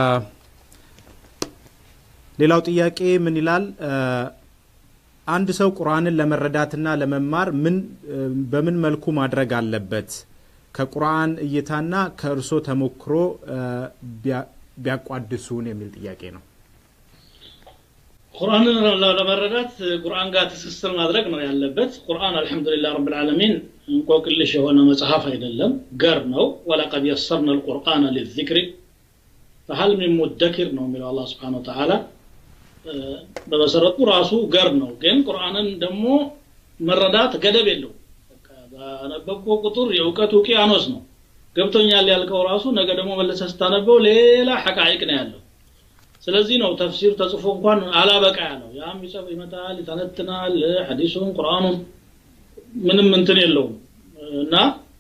S3: ሌላው ጥያቄ ምን ይላል አንድ ሰው ቁርአንን ለመረዳትና ለመማር ምን በምን መልኩ ማድረግ አለበት ከቁርአን እይታና ከእርሶ ተሞክሮ ቢያቋድሱን የሚል ጥያቄ ነው
S4: ቁርአንን ለመረዳት ቁርአን ጋር ትስስር ማድረግ ነው ያለበት ቁርአን አልহামዱሊላህ ረብል ዓለሚን እንቆቅልሽ የሆነ መጽሐፍ አይደለም ገር ነው ወለቀድ የሰርና القرآن للذكر فهل من مدكر ነው የሚለው አላህ Subhanahu Wa Ta'ala በመሰረቱ ራሱ ገር ነው ግን ቁርአንን ደግሞ መረዳት ገደብ የለው ባነበብከው ቁጥር የእውቀት ውቅያኖስ ነው ገብቶኛል ያልከው ራሱ ነገ ደግሞ መለሰ ስታነበው ሌላ ሐቃይቅ ነው ያለው ስለዚህ ነው ተፍሲር ተጽፎ እንኳን አላበቃ ያለው ያም ይጽፍ ይመጣል ይተነትናል ሐዲሱን ቁርአኑን ምንም እንትን የለውም እና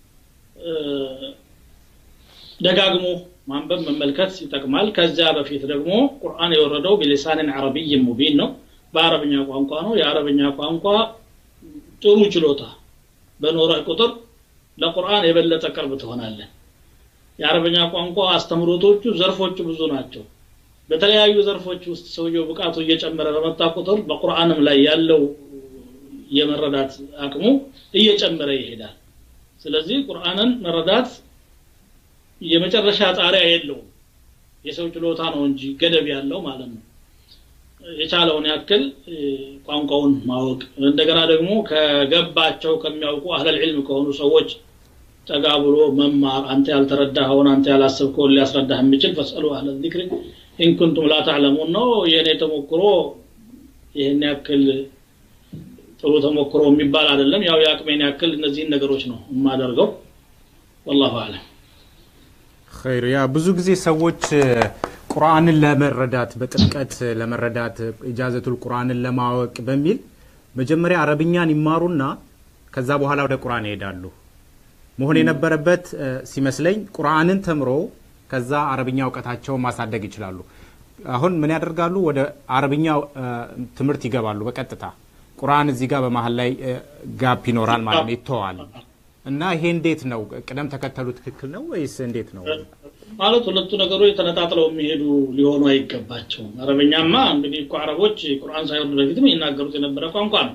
S4: ደጋግሞ ማንበብ መመልከት ይጠቅማል ከዚያ በፊት ደግሞ ቁርአን የወረደው ቢሊሳንን አረብይ ሙቢን ነው በአረብኛ ቋንቋ ነው የአረብኛ ቋንቋ ጥሩ ችሎታ በኖረህ ቁጥር ለቁርአን የበለጠ ቅርብ ትሆናለህ የአረበኛ ቋንቋ አስተምሮቶቹ ዘርፎቹ ብዙ ናቸው በተለያዩ ዘርፎች ውስጥ ሰውየው ብቃቱ እየጨመረ በመጣ ቁጥር በቁርአንም ላይ ያለው የመረዳት አቅሙ እየጨመረ ይሄዳል ስለዚህ ቁርአንን መረዳት የመጨረሻ ጣሪያ የለውም የሰው ችሎታ ነው እንጂ ገደብ ያለው ማለት ነው የቻለውን ያክል ቋንቋውን ማወቅ እንደገና ደግሞ ከገባቸው ከሚያውቁ አህለል ዒልም ከሆኑ ሰዎች ጠጋ ብሎ መማር አንተ ያልተረዳኸውን አንተ ያላሰብከውን ሊያስረዳህ የሚችል ፈስአሉ አህለ ዚክሪ ኢንኩንቱም ላ ተዕለሙን ነው የእኔ ተሞክሮ ይህን ያክል ጥሩ ተሞክሮ የሚባል አይደለም ያው የአቅሜን ያክል እነዚህን ነገሮች ነው የማደርገው ወላሁ አለም
S3: ኸይር ያ ብዙ ጊዜ ሰዎች ቁርአንን ለመረዳት በጥልቀት ለመረዳት ኢጃዘቱል ቁርአንን ለማወቅ በሚል መጀመሪያ አረብኛን ይማሩና ከዛ በኋላ ወደ ቁርአን ይሄዳሉ መሆን የነበረበት ሲመስለኝ ቁርአንን ተምሮ ከዛ አረብኛ እውቀታቸውን ማሳደግ ይችላሉ አሁን ምን ያደርጋሉ ወደ አረብኛ ትምህርት ይገባሉ በቀጥታ ቁርአን እዚህ ጋር በመሀል ላይ ጋፕ ይኖራል ማለት ነው ይተዋል እና ይሄ እንዴት ነው ቅደም ተከተሉ ትክክል ነው ወይስ እንዴት ነው
S4: ማለት ሁለቱ ነገሮች ተነጣጥለው የሚሄዱ ሊሆኑ አይገባቸውም አረበኛማ እንግዲህ እኮ አረቦች ቁርአን ሳይወርድ በፊትም ይናገሩት የነበረ ቋንቋ ነው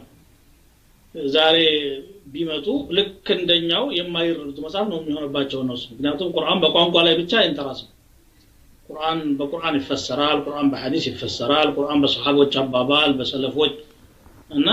S4: ዛሬ ቢመጡ ልክ እንደኛው የማይረዱት መጽሐፍ ነው የሚሆንባቸው እነሱ ምክንያቱም ቁርአን በቋንቋ ላይ ብቻ አይንተራስም ቁርአን በቁርአን ይፈሰራል ቁርአን በሐዲስ ይፈሰራል ቁርአን በሰሃቦች አባባል በሰለፎች እና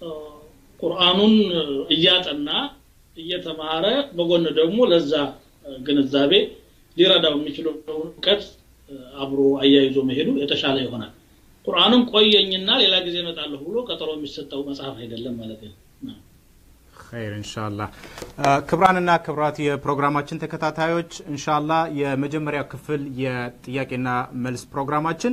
S4: ቁርአኑን እያጠና እየተማረ በጎን ደግሞ ለዛ ግንዛቤ ሊረዳው የሚችለው እውቀት አብሮ አያይዞ መሄዱ የተሻለ ይሆናል ቁርአንም ቆየኝና ሌላ ጊዜ እመጣለሁ ብሎ ቀጠሮ የሚሰጠው መጽሐፍ አይደለም ማለት ነው
S3: ኸይር እንሻላ ክብራንና ክብራት የፕሮግራማችን ተከታታዮች እንሻላ የመጀመሪያው ክፍል የጥያቄና መልስ ፕሮግራማችን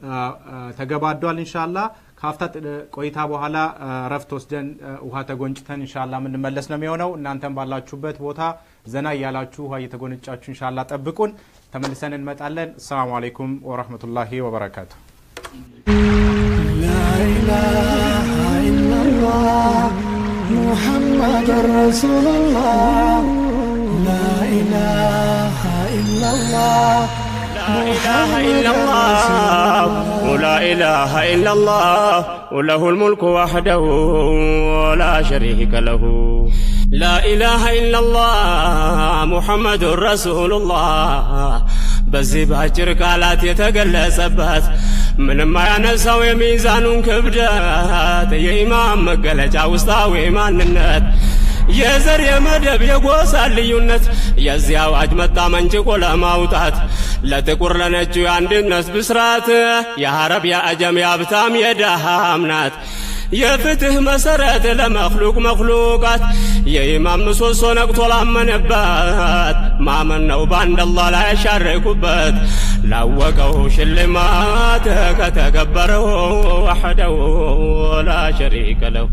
S3: ተገባዷል እንሻላ ከሀፍታ ቆይታ በኋላ ረፍት ወስደን ውሃ ተጎንጭተን እንሻላ የምንመለስ ነው የሚሆነው እናንተም ባላችሁበት ቦታ ዘና እያላችሁ ውሃ እየተጎነጫችሁ እንሻላ ጠብቁን ተመልሰን እንመጣለን አሰላሙ አለይኩም ወረህመቱላሂ ወበረካቱ
S2: لا إله إلا الله محمد رسول الله لا إله إلا الله
S1: لا إله إلا الله ولا إله إلا الله وله الملك وحده ولا شريك له لا إله إلا الله محمد رسول الله በዚህ በአጭር ቃላት የተገለጸበት ምንም አያነሳው የሚዛኑን ክብደት የኢማም መገለጫ ውስጣዊ ማንነት የዘር የመደብ የጎሳ ልዩነት የዚህ አዋጅ መጣ መንጭቆ ለማውጣት ለጥቁር ለነጩ የአንድነት ብስራት የሐረብ የአጀም የሀብታም የደሃም ናት የፍትህ መሰረት ለመክሉቅ መክሉቃት የኢማም ምሰሶ ነቅቶ ላመነበት ማመን ነው በአንድ አላህ ላይ ያሻረኩበት ላወቀው ሽልማት ከተገበረው ወሐደው ላ ሸሪከ ለሁ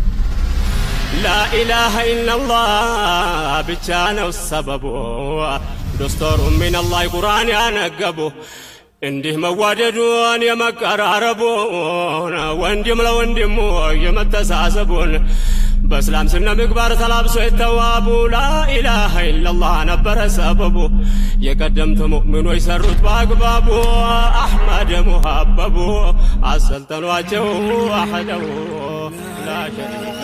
S1: ላኢላሃ ኢላላህ ብቻ ነው ሰበቡ ዶስቶሩ ሚነላህ ቁርአን ያነገቡ እንዲህ መዋደዱን የመቀራረቡን ወንድም ለወንድሙ የመተሳሰቡን በእስላም ስነ ምግባር ተላብሶ የተዋቡ ላኢላሃ ኢላላህ ነበረ ሰበቡ የቀደምት ሙእሚኖች ሰሩት በአግባቡ አሕመድ ሙሀበቡ አሰልጠኗቸው አሐደው ላ ሸሪከ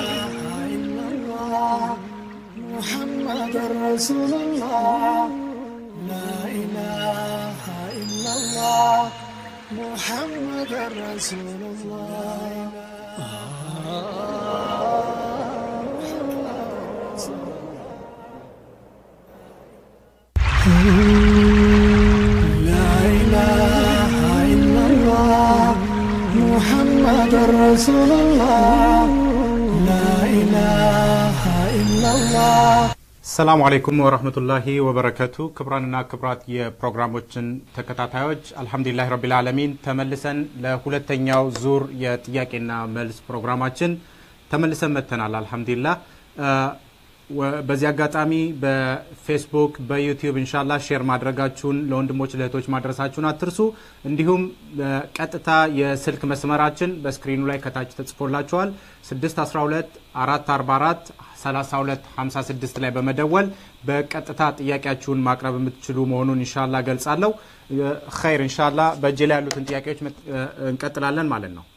S2: محمد رسول الله لا إله إلا الله محمد رسول الله لا إله إلا الله محمد رسول الله لا إله إلا الله
S3: ሰላሙ አለይኩም ወረህመቱላሂ ወበረከቱ ክብራንና ክብራት የፕሮግራሞችን ተከታታዮች አልሐምዱሊላህ ረቢል ዓለሚን ተመልሰን ለሁለተኛው ዙር የጥያቄና መልስ ፕሮግራማችን ተመልሰን መጥተናል አልሐምዱሊላህ በዚህ አጋጣሚ በፌስቡክ በዩቲዩብ እንሻላ ሼር ማድረጋችሁን ለወንድሞች ለእህቶች ማድረሳችሁን አትርሱ እንዲሁም ቀጥታ የስልክ መስመራችን በስክሪኑ ላይ ከታች ተጽፎላችኋል 612 444 3256 ላይ በመደወል በቀጥታ ጥያቄያችሁን ማቅረብ የምትችሉ መሆኑን እንሻላ ገልጻለሁ ኸይር እንሻላ በእጅ ላይ ያሉትን ጥያቄዎች እንቀጥላለን ማለት ነው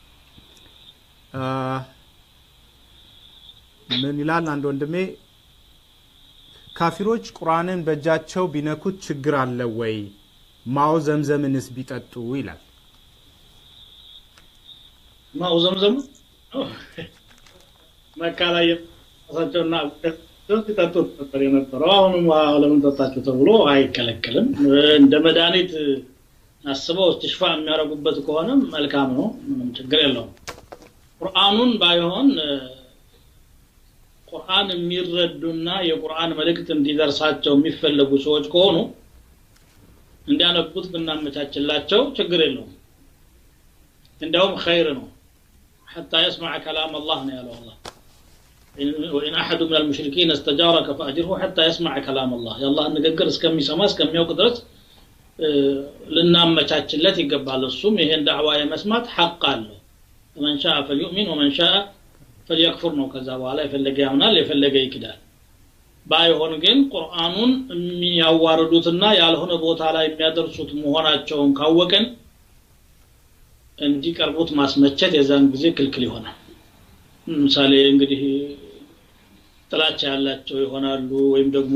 S3: ምን ይላል አንድ ወንድሜ ካፊሮች ቁርአንን በእጃቸው ቢነኩት ችግር አለ ወይ ማው ዘምዘምንስ ቢጠጡ ይላል
S4: ማው ዘምዘም መካ ላይ ራሳቸውና ሲጠጡት ነበር የነበረው አሁንም ውሃ ለምን ጠጣችሁ ተብሎ አይከለከልም እንደ መድኃኒት አስበው እስትሽፋ የሚያደርጉበት ከሆነም መልካም ነው ምንም ችግር የለውም ቁርአኑን ባይሆን ቁርአን የሚረዱና የቁርአን መልእክት እንዲደርሳቸው የሚፈለጉ ሰዎች ከሆኑ እንዲያነቡት ብናመቻችላቸው ችግር የለውም እንዲያውም ኸይር ነው حتى يسمع كلام الله يا الله وإن أحد من المشركين استجارك فأجره حتى يسمع كلام الله يا الله نقدر اسكمي سما اسكمي وقدرت ልናመቻችለት ይገባል እሱም ይሄን ዳዕዋ የመስማት ሐቅ አለው መን ሻአ ፈልዩእሚን ወመን ሻአ ፈልየክፉር ነው ከዛ በኋላ የፈለገ ያምናል የፈለገ ይክዳል ባይሆን ግን ቁርአኑን የሚያዋርዱትና ያልሆነ ቦታ ላይ የሚያደርሱት መሆናቸውን ካወቅን እንዲቀርቡት ማስመቸት የዛን ጊዜ ክልክል ይሆናል ምሳሌ እንግዲህ ጥላቻ ያላቸው ይሆናሉ ወይም ደግሞ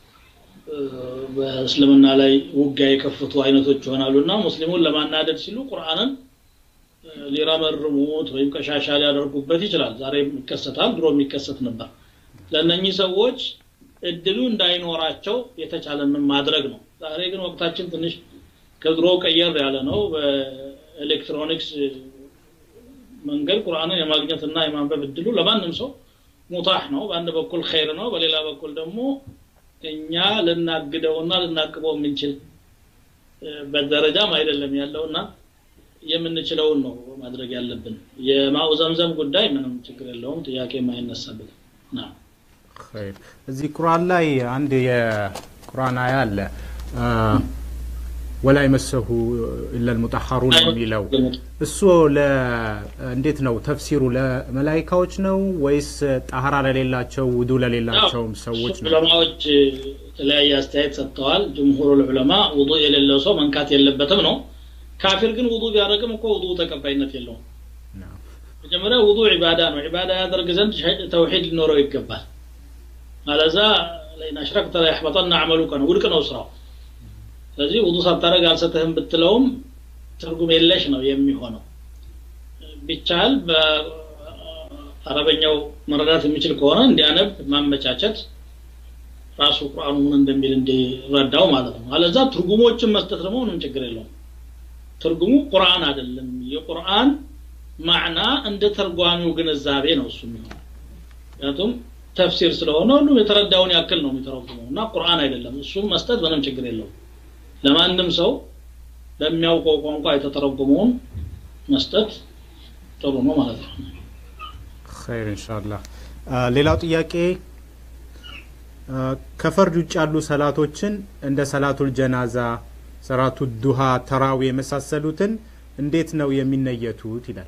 S4: በእስልምና ላይ ውጊያ የከፈቱ አይነቶች ይሆናሉ እና ሙስሊሙን ለማናደድ ሲሉ ቁርአንን ሊረመርሙት ወይም ቀሻሻ ሊያደርጉበት ይችላል ዛሬ ይከሰታል ድሮ የሚከሰት ነበር ለእነኚህ ሰዎች እድሉ እንዳይኖራቸው የተቻለንን ማድረግ ነው ዛሬ ግን ወቅታችን ትንሽ ከድሮ ቀየር ያለ ነው በኤሌክትሮኒክስ መንገድ ቁርአንን የማግኘትና የማንበብ እድሉ ለማንም ሰው ሙታህ ነው በአንድ በኩል ኸይር ነው በሌላ በኩል ደግሞ እኛ ልናግደውና ልናቅበው የምንችል በደረጃም አይደለም ያለውና የምንችለውን ነው ማድረግ ያለብን የማኡ ዘምዘም ጉዳይ ምንም ችግር የለውም ጥያቄ የማይነሳበት
S3: እዚህ ቁርአን ላይ አንድ የቁርአን አያ አለ ወላ ይመሰሁ ኢለል ሙጠሐሩን የሚለው እሱ እንዴት ነው ተፍሲሩ? ለመላይካዎች ነው ወይስ ጣህራ ለሌላቸው ውዱ ለሌላቸውም ሰዎች ነው?
S4: ዑለማዎች የተለያየ አስተያየት ሰጥተዋል። ጅምሁሩ ዑለማ ውዱ የሌለው ሰው መንካት የለበትም ነው። ካፊር ግን ውዱ ቢያደርግም እኮ ውዱ ተቀባይነት የለውም። መጀመሪያ ውዱ ዒባዳ ነው። ዒባዳ ያደርግ ዘንድ ተውሒድ ሊኖረው ይገባል። አለዛ ለኢን አሽረክተ ለያሕበጠና አዕመሉከ ነው፣ ውድቅ ነው ስራው። ስለዚህ ውዱ ሳታደርግ አልሰጥህም ብትለውም ትርጉም የለሽ ነው የሚሆነው። ቢቻል በአረበኛው መረዳት የሚችል ከሆነ እንዲያነብ ማመቻቸት ራሱ ቁርአኑ ምን እንደሚል እንዲረዳው ማለት ነው። አለዛ ትርጉሞችን መስጠት ደግሞ ምንም ችግር የለውም። ትርጉሙ ቁርአን አይደለም። የቁርአን ማዕና እንደ ተርጓሚው ግንዛቤ ነው እሱ የሚሆነው። ምክንያቱም ተፍሲር ስለሆነ ሁሉም የተረዳውን ያክል ነው የሚተረጉመው እና ቁርአን አይደለም። እሱም መስጠት ምንም ችግር የለውም። ለማንም ሰው ለሚያውቀው ቋንቋ የተተረጎመውን መስጠት ጥሩ ነው ማለት ነው።
S3: ኸይር ኢንሻአላህ። ሌላው ጥያቄ ከፈርድ ውጭ ያሉ ሰላቶችን እንደ ሰላቱል ጀናዛ፣ ሰላቱ ዱሃ፣ ተራዊ የመሳሰሉትን እንዴት ነው የሚነየቱት ይላል።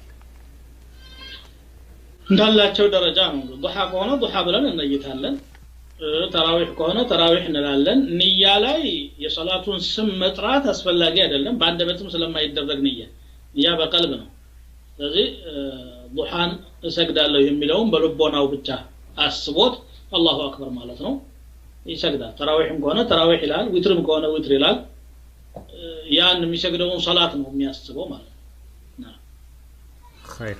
S4: እንዳላቸው ደረጃ ነው። ዱሓ ከሆነ ዱሓ ብለን እነይታለን። ተራዊሕ ከሆነ ተራዊሕ እንላለን። ንያ ላይ የሰላቱን ስም መጥራት አስፈላጊ አይደለም፣ በአንደበትም ስለማይደረግ ንያ ንያ በቀልብ ነው። ስለዚህ ዱሓን እሰግዳለሁ የሚለውን በልቦናው ብቻ አስቦት አላሁ አክበር ማለት ነው ይሰግዳል። ተራዊሕም ከሆነ ተራዊሕ ይላል፣ ዊትርም ከሆነ ዊትር ይላል። ያን የሚሰግደውን ሰላት ነው የሚያስበው ማለት ነው።
S3: ኸይር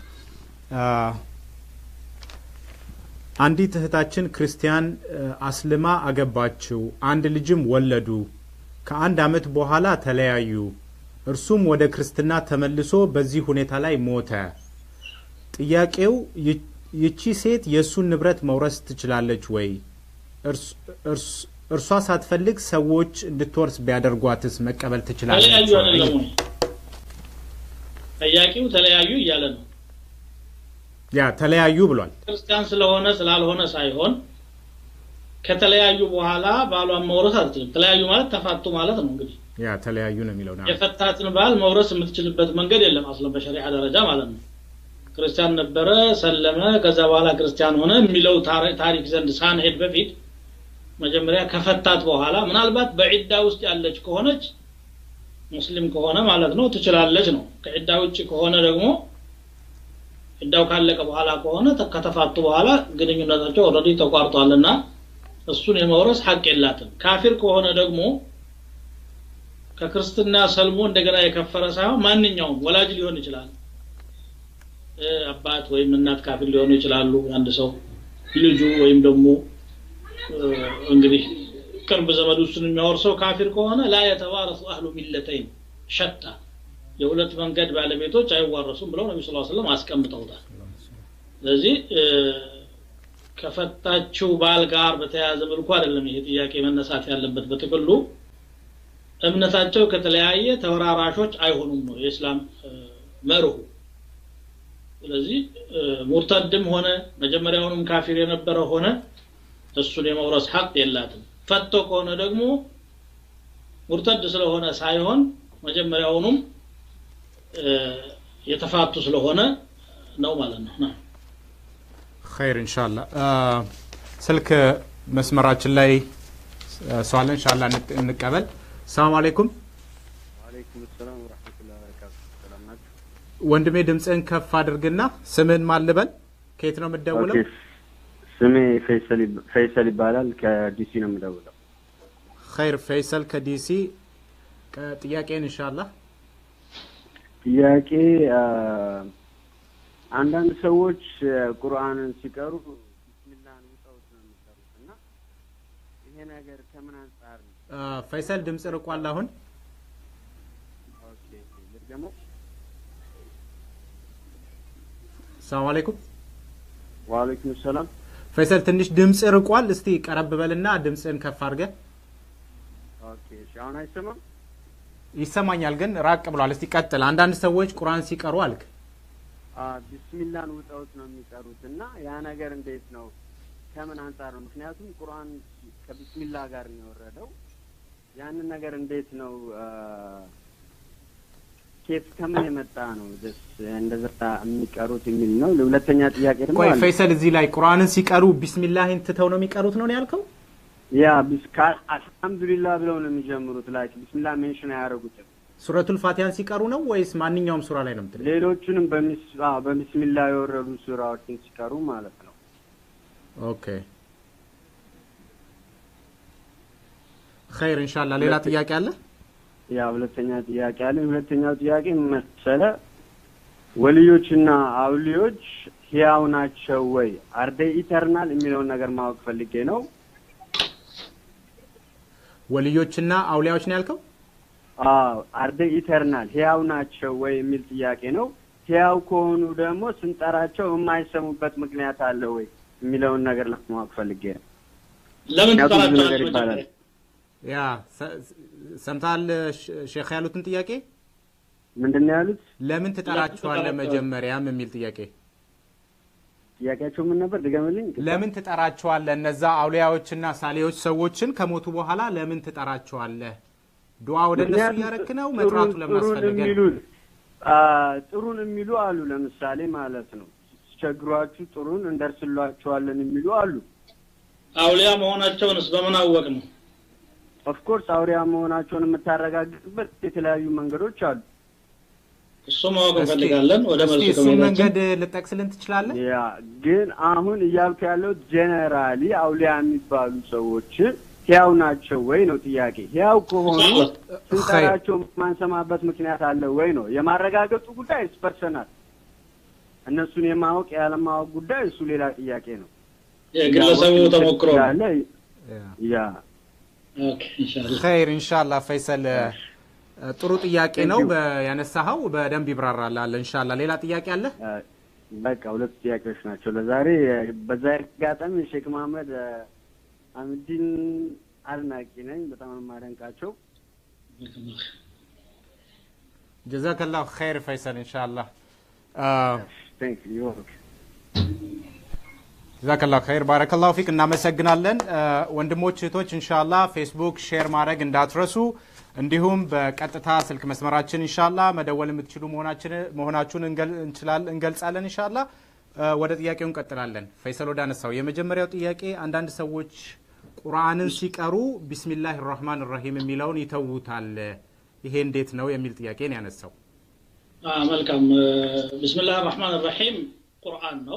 S3: አንዲት እህታችን ክርስቲያን አስልማ አገባችው። አንድ ልጅም ወለዱ። ከአንድ ዓመት በኋላ ተለያዩ። እርሱም ወደ ክርስትና ተመልሶ በዚህ ሁኔታ ላይ ሞተ። ጥያቄው ይቺ ሴት የእሱን ንብረት መውረስ ትችላለች ወይ? እርሷ ሳትፈልግ ሰዎች እንድትወርስ ቢያደርጓትስ መቀበል ትችላለች
S4: ተለያዩ
S3: ወይ?
S4: አይደለም ወይ? ጠያቂው ተለያዩ እያለ ነው።
S3: ያ ተለያዩ ብሏል።
S4: ክርስቲያን ስለሆነ ስላልሆነ ሳይሆን ከተለያዩ በኋላ ባሏን መውረስ አትችልም። ተለያዩ ማለት ተፋቱ ማለት ነው። እንግዲህ
S3: ያ ተለያዩ ነው የሚለው ና
S4: የፈታትን ባል መውረስ የምትችልበት መንገድ የለም። አስለም በሸሪዓ ደረጃ ማለት ነው። ክርስቲያን ነበረ፣ ሰለመ፣ ከዛ በኋላ ክርስቲያን ሆነ የሚለው ታሪ- ታሪክ ዘንድ ሳንሄድ በፊት መጀመሪያ ከፈታት በኋላ ምናልባት በዒዳ ውስጥ ያለች ከሆነች ሙስሊም ከሆነ ማለት ነው ትችላለች ነው። ከዒዳ ውጭ ከሆነ ደግሞ ዒዳው ካለቀ በኋላ ከሆነ ተ- ከተፋቱ በኋላ ግንኙነታቸው ኦልሬዲ ተቋርጧልና እሱን የመውረስ ሐቅ የላትም። ካፊር ከሆነ ደግሞ ከክርስትና ሰልሞ እንደገና የከፈረ ሳይሆን ማንኛውም ወላጅ ሊሆን ይችላል። እ፣ አባት ወይም እናት ካፊር ሊሆኑ ይችላሉ። አንድ ሰው ልጁ ወይም ደግሞ እ፣ እንግዲህ ቅርብ ዘመድ ውስጡን የሚያወርሰው ካፊር ከሆነ ላ የተዋረሱ አህሉ ሚለተይን ሸታ የሁለት መንገድ ባለቤቶች አይዋረሱም ብለው ነቢ ስ ስለም አስቀምጠውታል። ስለዚህ እ፣ ከፈታችው ባል ጋር በተያያዘ መልኩ አይደለም ይሄ ጥያቄ መነሳት ያለበት። በጥቅሉ እምነታቸው ከተለያየ ተወራራሾች አይሆኑም ነው የእስላም እ፣ መርሁ። ስለዚህ እ፣ ሙርተድም ሆነ መጀመሪያውንም ካፊር የነበረ ሆነ እሱን የመውረስ ሐቅ የላትም። ፈቶ ከሆነ ደግሞ ሙርተድ ስለሆነ ሳይሆን መጀመሪያውኑም እ፣ የተፋቱ ስለሆነ ነው ማለት ነው። ና
S3: ኸይር ኢንሻአላ ስልክ መስመራችን ላይ ሰው አለ ኢንሻአላ እንቅ- እንቀበል ሰላም አለይኩም
S6: ወአለይኩም ሰላም ወራህመቱላሂ ወበረካቱ። ሰላም ናችሁ?
S3: ወንድሜ ድምፅህን ከፍ አድርግና ስምህን ማን ልበል ከየት ነው የምትደውለው
S6: ኦኬ። ስሜ ፈይሰል ይብ- ፈይሰል ይባላል። ከዲሲ ነው የምደውለው።
S3: ኸይር ፈይሰል ከዲሲ ቀ- ጥያቄን ኢንሻአላ
S6: ጥያቄ አ፣ አንዳንድ ሰዎች አ፣ ቁርአንን ሲቀሩ ቢስሚላህን ውጠውት ነው የሚቀሩት እና ይሄ ነገር ከምን አንጻር ነው?
S3: ፈይሰል ድምፅ ርቋል አሁን
S6: ኦኬ ልድገመው።
S3: ሰላም አለይኩም
S6: ወአለይኩም ሰላም።
S3: ፈይሰል ትንሽ ድምፅ ርቋል እስቲ ቀረብ በልና ድምፅህን ከፍ አድርገህ
S6: ኦኬ እሺ፣ አሁን አይሰማም?
S3: ይሰማኛል ግን ራቅ ብሏል እስቲ ቀጥል አንዳንድ ሰዎች ቁርአን ሲቀሩ አልክ
S6: አ፣ ቢስሚላህን ውጠውት ነው የሚቀሩት እና ያ ነገር እንዴት ነው? ከምን አንጻር ነው? ምክንያቱም ቁርአን ከቢስሚላህ ጋር ነው የወረደው ያንን ነገር እንዴት ነው አ፣ ኬት ከምን የመጣ ነው ደስ እንደዛ የሚቀሩት የሚል ነው። ሁለተኛ ጥያቄ ደግሞ
S3: ቆይ
S6: አለ።
S3: ፈይሰል እዚህ ላይ ቁርአንን ሲቀሩ ቢስሚላህን ትተው ነው የሚቀሩት ነው ያልከው?
S6: ያ ቢስካ አልሐምዱሊላህ ብለው ነው የሚጀምሩት። ላይክ ቢስሚላህ ሜንሽን አያደርጉትም።
S3: ሱረቱል ፋቲሃን ሲቀሩ ነው ወይስ ማንኛውም ሱራ ላይ ነው የምትለው?
S6: ሌሎቹንም በሚስ አዎ፣ በቢስሚላህ የወረዱ ሱራዎችን ሲቀሩ ማለት ነው።
S3: ኦኬ ኸይር ኢንሻአላህ። ሌላ ጥያቄ አለ?
S6: ያ ሁለተኛ ጥያቄ አለ። ሁለተኛው ጥያቄ ምን መሰለ፣ ወልዮችና አውሊዮች ህያው ናቸው ወይ አርደ ኢተርናል የሚለውን ነገር ማወቅ ፈልጌ ነው።
S3: ወልዮችና አውሊያዎች ነው ያልከው?
S6: አዎ አርደ ኢተርናል ህያው ናቸው ወይ የሚል ጥያቄ ነው። ህያው ከሆኑ ደግሞ ስንጠራቸው የማይሰሙበት ምክንያት አለ ወይ የሚለውን ነገር ለማወቅ ፈልጌ ነው።
S4: ለምን
S6: ምክንያቱም ብዙ
S4: ትጠራቸዋለህ?
S6: ነገር ይባላል።
S4: መጀመሪያ?
S3: ያ ሰ- ሰምተሃል ሼ- ሼክ ያሉትን ጥያቄ?
S6: ምንድን ነው ያሉት?
S3: ለምን ትጠራቸዋለህ
S4: ትጠራቸዋለህ?
S3: መጀመሪያም የሚል ጥያቄ።
S6: ጥያቄያቸው ምን ነበር? ድገምልኝ።
S3: ለምን ትጠራቸዋለህ? እነዛ አውሊያዎችና ሳሌዎች ሰዎችን ከሞቱ በኋላ ለምን ትጠራቸዋለህ? ዱዓ ወደ እነሱ
S6: ምክንያቱም
S3: እያረክ ነው?
S6: ጥሩን-
S3: መጥራቱ ለምን
S6: ጥሩን
S3: አስፈለገ?
S6: የሚሉ አ፣ ጥሩን የሚሉ አሉ። ለምሳሌ ማለት ነው ሲቸግሯችሁ ጥሩን እንደርስላችኋለን የሚሉ አሉ።
S4: አውሊያ መሆናቸውንስ በምን አወቅ ነው?
S6: ኦፍኮርስ አውሪያ መሆናቸውን የምታረጋግጥበት የተለያዩ መንገዶች አሉ።
S4: እሱ ማወቅ
S3: እስኪ-
S4: እንፈልጋለን። ወደ
S3: እስኪ
S4: መልሱ
S3: እሱን
S4: ከመሄዳችን
S3: መንገድ ልጠቅስልን ትችላለህ?
S6: ያ ግን አሁን እያልኩ ያለው ጄኔራሊ አውሊያ የሚባሉ ሰዎችን ህያው ናቸው ወይ ነው ጥያቄ። ህያው ከሆኑ ስንጠራቸው የማንሰማበት ምክንያት አለ ወይ ነው። የማረጋገጡ ጉዳይ ፐርሰናል፣ እነሱን የማወቅ ያለማወቅ ጉዳይ እሱ ሌላ ጥያቄ ነው።
S4: የግለሰቡ
S6: ያወቅ
S4: ተሞክሮ ነው።
S6: ያለ ያ
S4: ኦኬ፣ ኢንሻአላህ።
S3: ኸይር ኢንሻአላህ ፈይሰል እ፣ ጥሩ ጥያቄ ነው በ- ያነሳኸው በደንብ ይብራራላል ኢንሻአላህ ሌላ ጥያቄ አለ
S6: አ፣ በቃ ሁለት ጥያቄዎች ናቸው ለዛሬ። በዛ አጋጣሚ ሼክ መሀመድ አ፣ አምዲን አድናቂ ነኝ። በጣም ነው የማደንቃቸው።
S3: ጀዛከላሁ ኸይር ፈይሰል ኢንሻአላህ አ፣
S6: ቴንክ ዩ
S3: ጀዛከላሁ ኸይር ባረከላሁ ፊክ እናመሰግናለን አ፣ ወንድሞች እህቶች ኢንሻአላህ ፌስቡክ ሼር ማድረግ እንዳትረሱ እንዲሁም በቀጥታ ስልክ መስመራችን ኢንሻአላህ መደወል የምትችሉ መሆናችን መሆናችሁን እንገል- እንችላል- እንገልጻለን ኢንሻአላህ አ፣ ወደ ጥያቄው እንቀጥላለን ፈይሰል ወደ አነሳው የመጀመሪያው ጥያቄ አንዳንድ ሰዎች ቁርአንን ሲቀሩ ቢስሚላህ ራህማን ራሂም የሚለውን ይተውታል ይሄ እንዴት ነው የሚል ጥያቄ ነው ያነሳው
S4: አ፣ መልካም ብስምላህ ራህማን ራሒም ቁርአን ነው።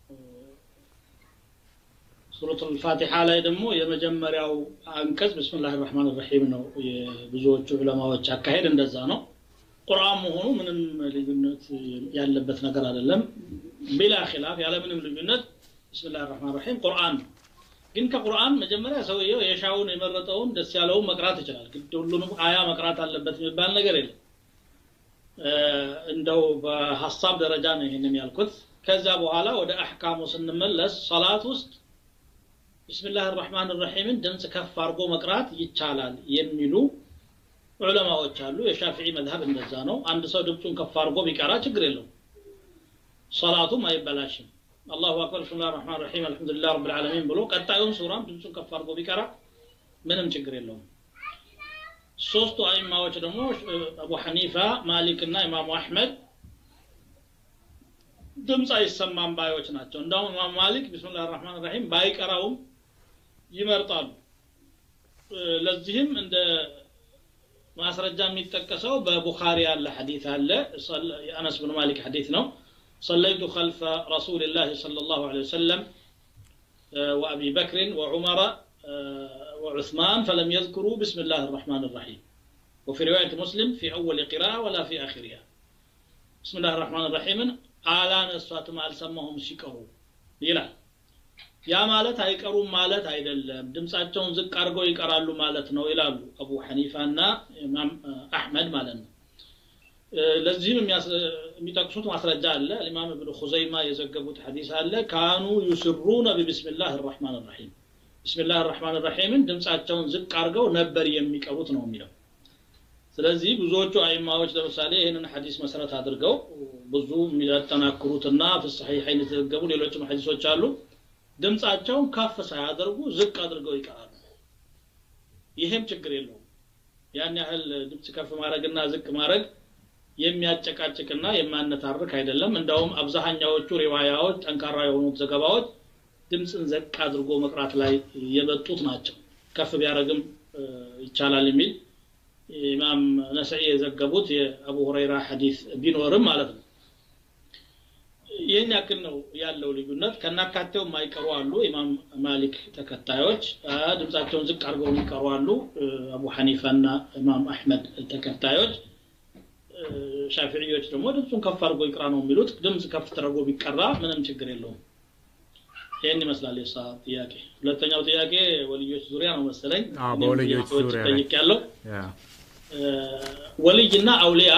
S4: ሱረቱል ፋቲሓ ላይ ደግሞ የመጀመሪያው አንቀጽ ብስምላህ ራህማን ራሒም ነው። የብዙዎቹ ዑለማዎች አካሄድ እንደዛ ነው። ቁርአን መሆኑ ምንም ልዩነት ያለበት ነገር አይደለም። ቢላ ኺላፍ ያለምንም ልዩነት ብስምላህ ራህማን ራሒም ቁርአን ነው። ግን ከቁርአን መጀመሪያ ሰውየው የሻውን የመረጠውን ደስ ያለውን መቅራት ይችላል። ግድ ሁሉንም አያ መቅራት አለበት የሚባል ነገር የለም። እ፣ እንደው በሀሳብ ደረጃ ነው ይህንን ያልኩት። ከዚያ በኋላ ወደ አሕካሙ ስንመለስ ሰላት ውስጥ ቢስሚላህ ራህማን ራሒምን ድምፅ ከፍ አድርጎ መቅራት ይቻላል የሚሉ ዑለማዎች አሉ። የሻፊዒ መዝሀብ እንደዛ ነው። አንድ ሰው ድምፁን ከፍ አድርጎ ቢቀራ ችግር የለውም፣ ሰላቱም አይበላሽም። አላሁ አክበር ብስሚላህ ራህማን ራሒም አልሐምዱሊላህ ረብል ዓለሚን ብሎ ቀጣዩን ሱራም ድምፁን ከፍ አድርጎ ቢቀራ ምንም ችግር የለውም። ሶስቱ አይማዎች ደግሞ አቡ ሐኒፋ፣ ማሊክ እና ኢማሙ አሕመድ ድምፅ አይሰማም ባዮች ናቸው። እንዳውም ኢማም ማሊክ ቢስሚላህ ራህማን ራሒም ባይቀራውም ይመርጣሉ። እ፣ ለዚህም እንደ ማስረጃ የሚጠቀሰው በቡኻሪ ያለ ሐዲት አለ። ሰለ- የአነስ ብን ማሊክ ሐዲት ነው። ሰለይቱ ኸልፈ ረሱልላህ ሰለላሁ ዐለይሂ ወሰለም آه، وأبي بكر وعمر آه، وعثمان فلم يذكروا بسم الله الرحمن الرحيم وفي رواية مسلم في أول قراءة ولا في آخرها بسم الله الرحمن الرحيم على نسوات ما ألسمهم شكروا يلا ያ ማለት አይቀሩም ማለት አይደለም ድምፃቸውን ዝቅ አድርገው ይቀራሉ ማለት ነው ይላሉ አቡ ሐኒፋ እና ኢማም አሕመድ ማለት ነው እ፣ ለዚህም የሚያስ- የሚጠቅሱት ማስረጃ አለ ኢማም እብኑ ኹዘይማ የዘገቡት ሐዲስ አለ ካኑ ዩስሩነ ቢብስሚላህ ራሕማን ራሒም ብስሚላህ ራሕማን ራሒምን ድምፃቸውን ዝቅ አድርገው ነበር የሚቀሩት ነው የሚለው ስለዚህ ብዙዎቹ አይማዎች ለምሳሌ ይህንን ሐዲስ መሰረት አድርገው ብዙ የሚያጠናክሩትና ፍሰሐይን የተዘገቡ ሌሎችም ሐዲሶች አሉ ድምፃቸውን ከፍ ሳያደርጉ ዝቅ አድርገው ይቀራሉ ይሄም ችግር የለውም ያን ያህል ድምፅ ከፍ ማድረግና ዝቅ ማድረግ የሚያጨቃጭቅና የማነታርክ አይደለም እንዳውም አብዛኛዎቹ ሪዋያዎች ጠንካራ የሆኑት ዘገባዎች ድምፅን ዘቅ አድርጎ መቅራት ላይ የመጡት ናቸው ከፍ ቢያደረግም ይቻላል የሚል ኢማም ነስዒ የዘገቡት የአቡ ሁረይራ ሐዲስ ቢኖርም ማለት ነው ይህን ያክል ነው ያለው ልዩነት ከናካቴው የማይቀሩ አሉ ኢማም ማሊክ ተከታዮች ድምፃቸውን ዝቅ አድርገው የሚቀሩ አሉ አቡ ሐኒፋ እና ኢማም አሕመድ ተከታዮች ሻፊዕዮች ደግሞ ድምፁን ከፍ አድርጎ ይቅራ ነው የሚሉት ድምፅ ከፍ ተደርጎ ቢቀራ ምንም ችግር የለውም ይህን ይመስላል የሳ ጥያቄ ሁለተኛው ጥያቄ ወልዮች ዙሪያ ነው መሰለኝ
S3: በወልዮች ዙሪያ ላይ
S4: ጠይቅ ያለው ወልይና አውሊያ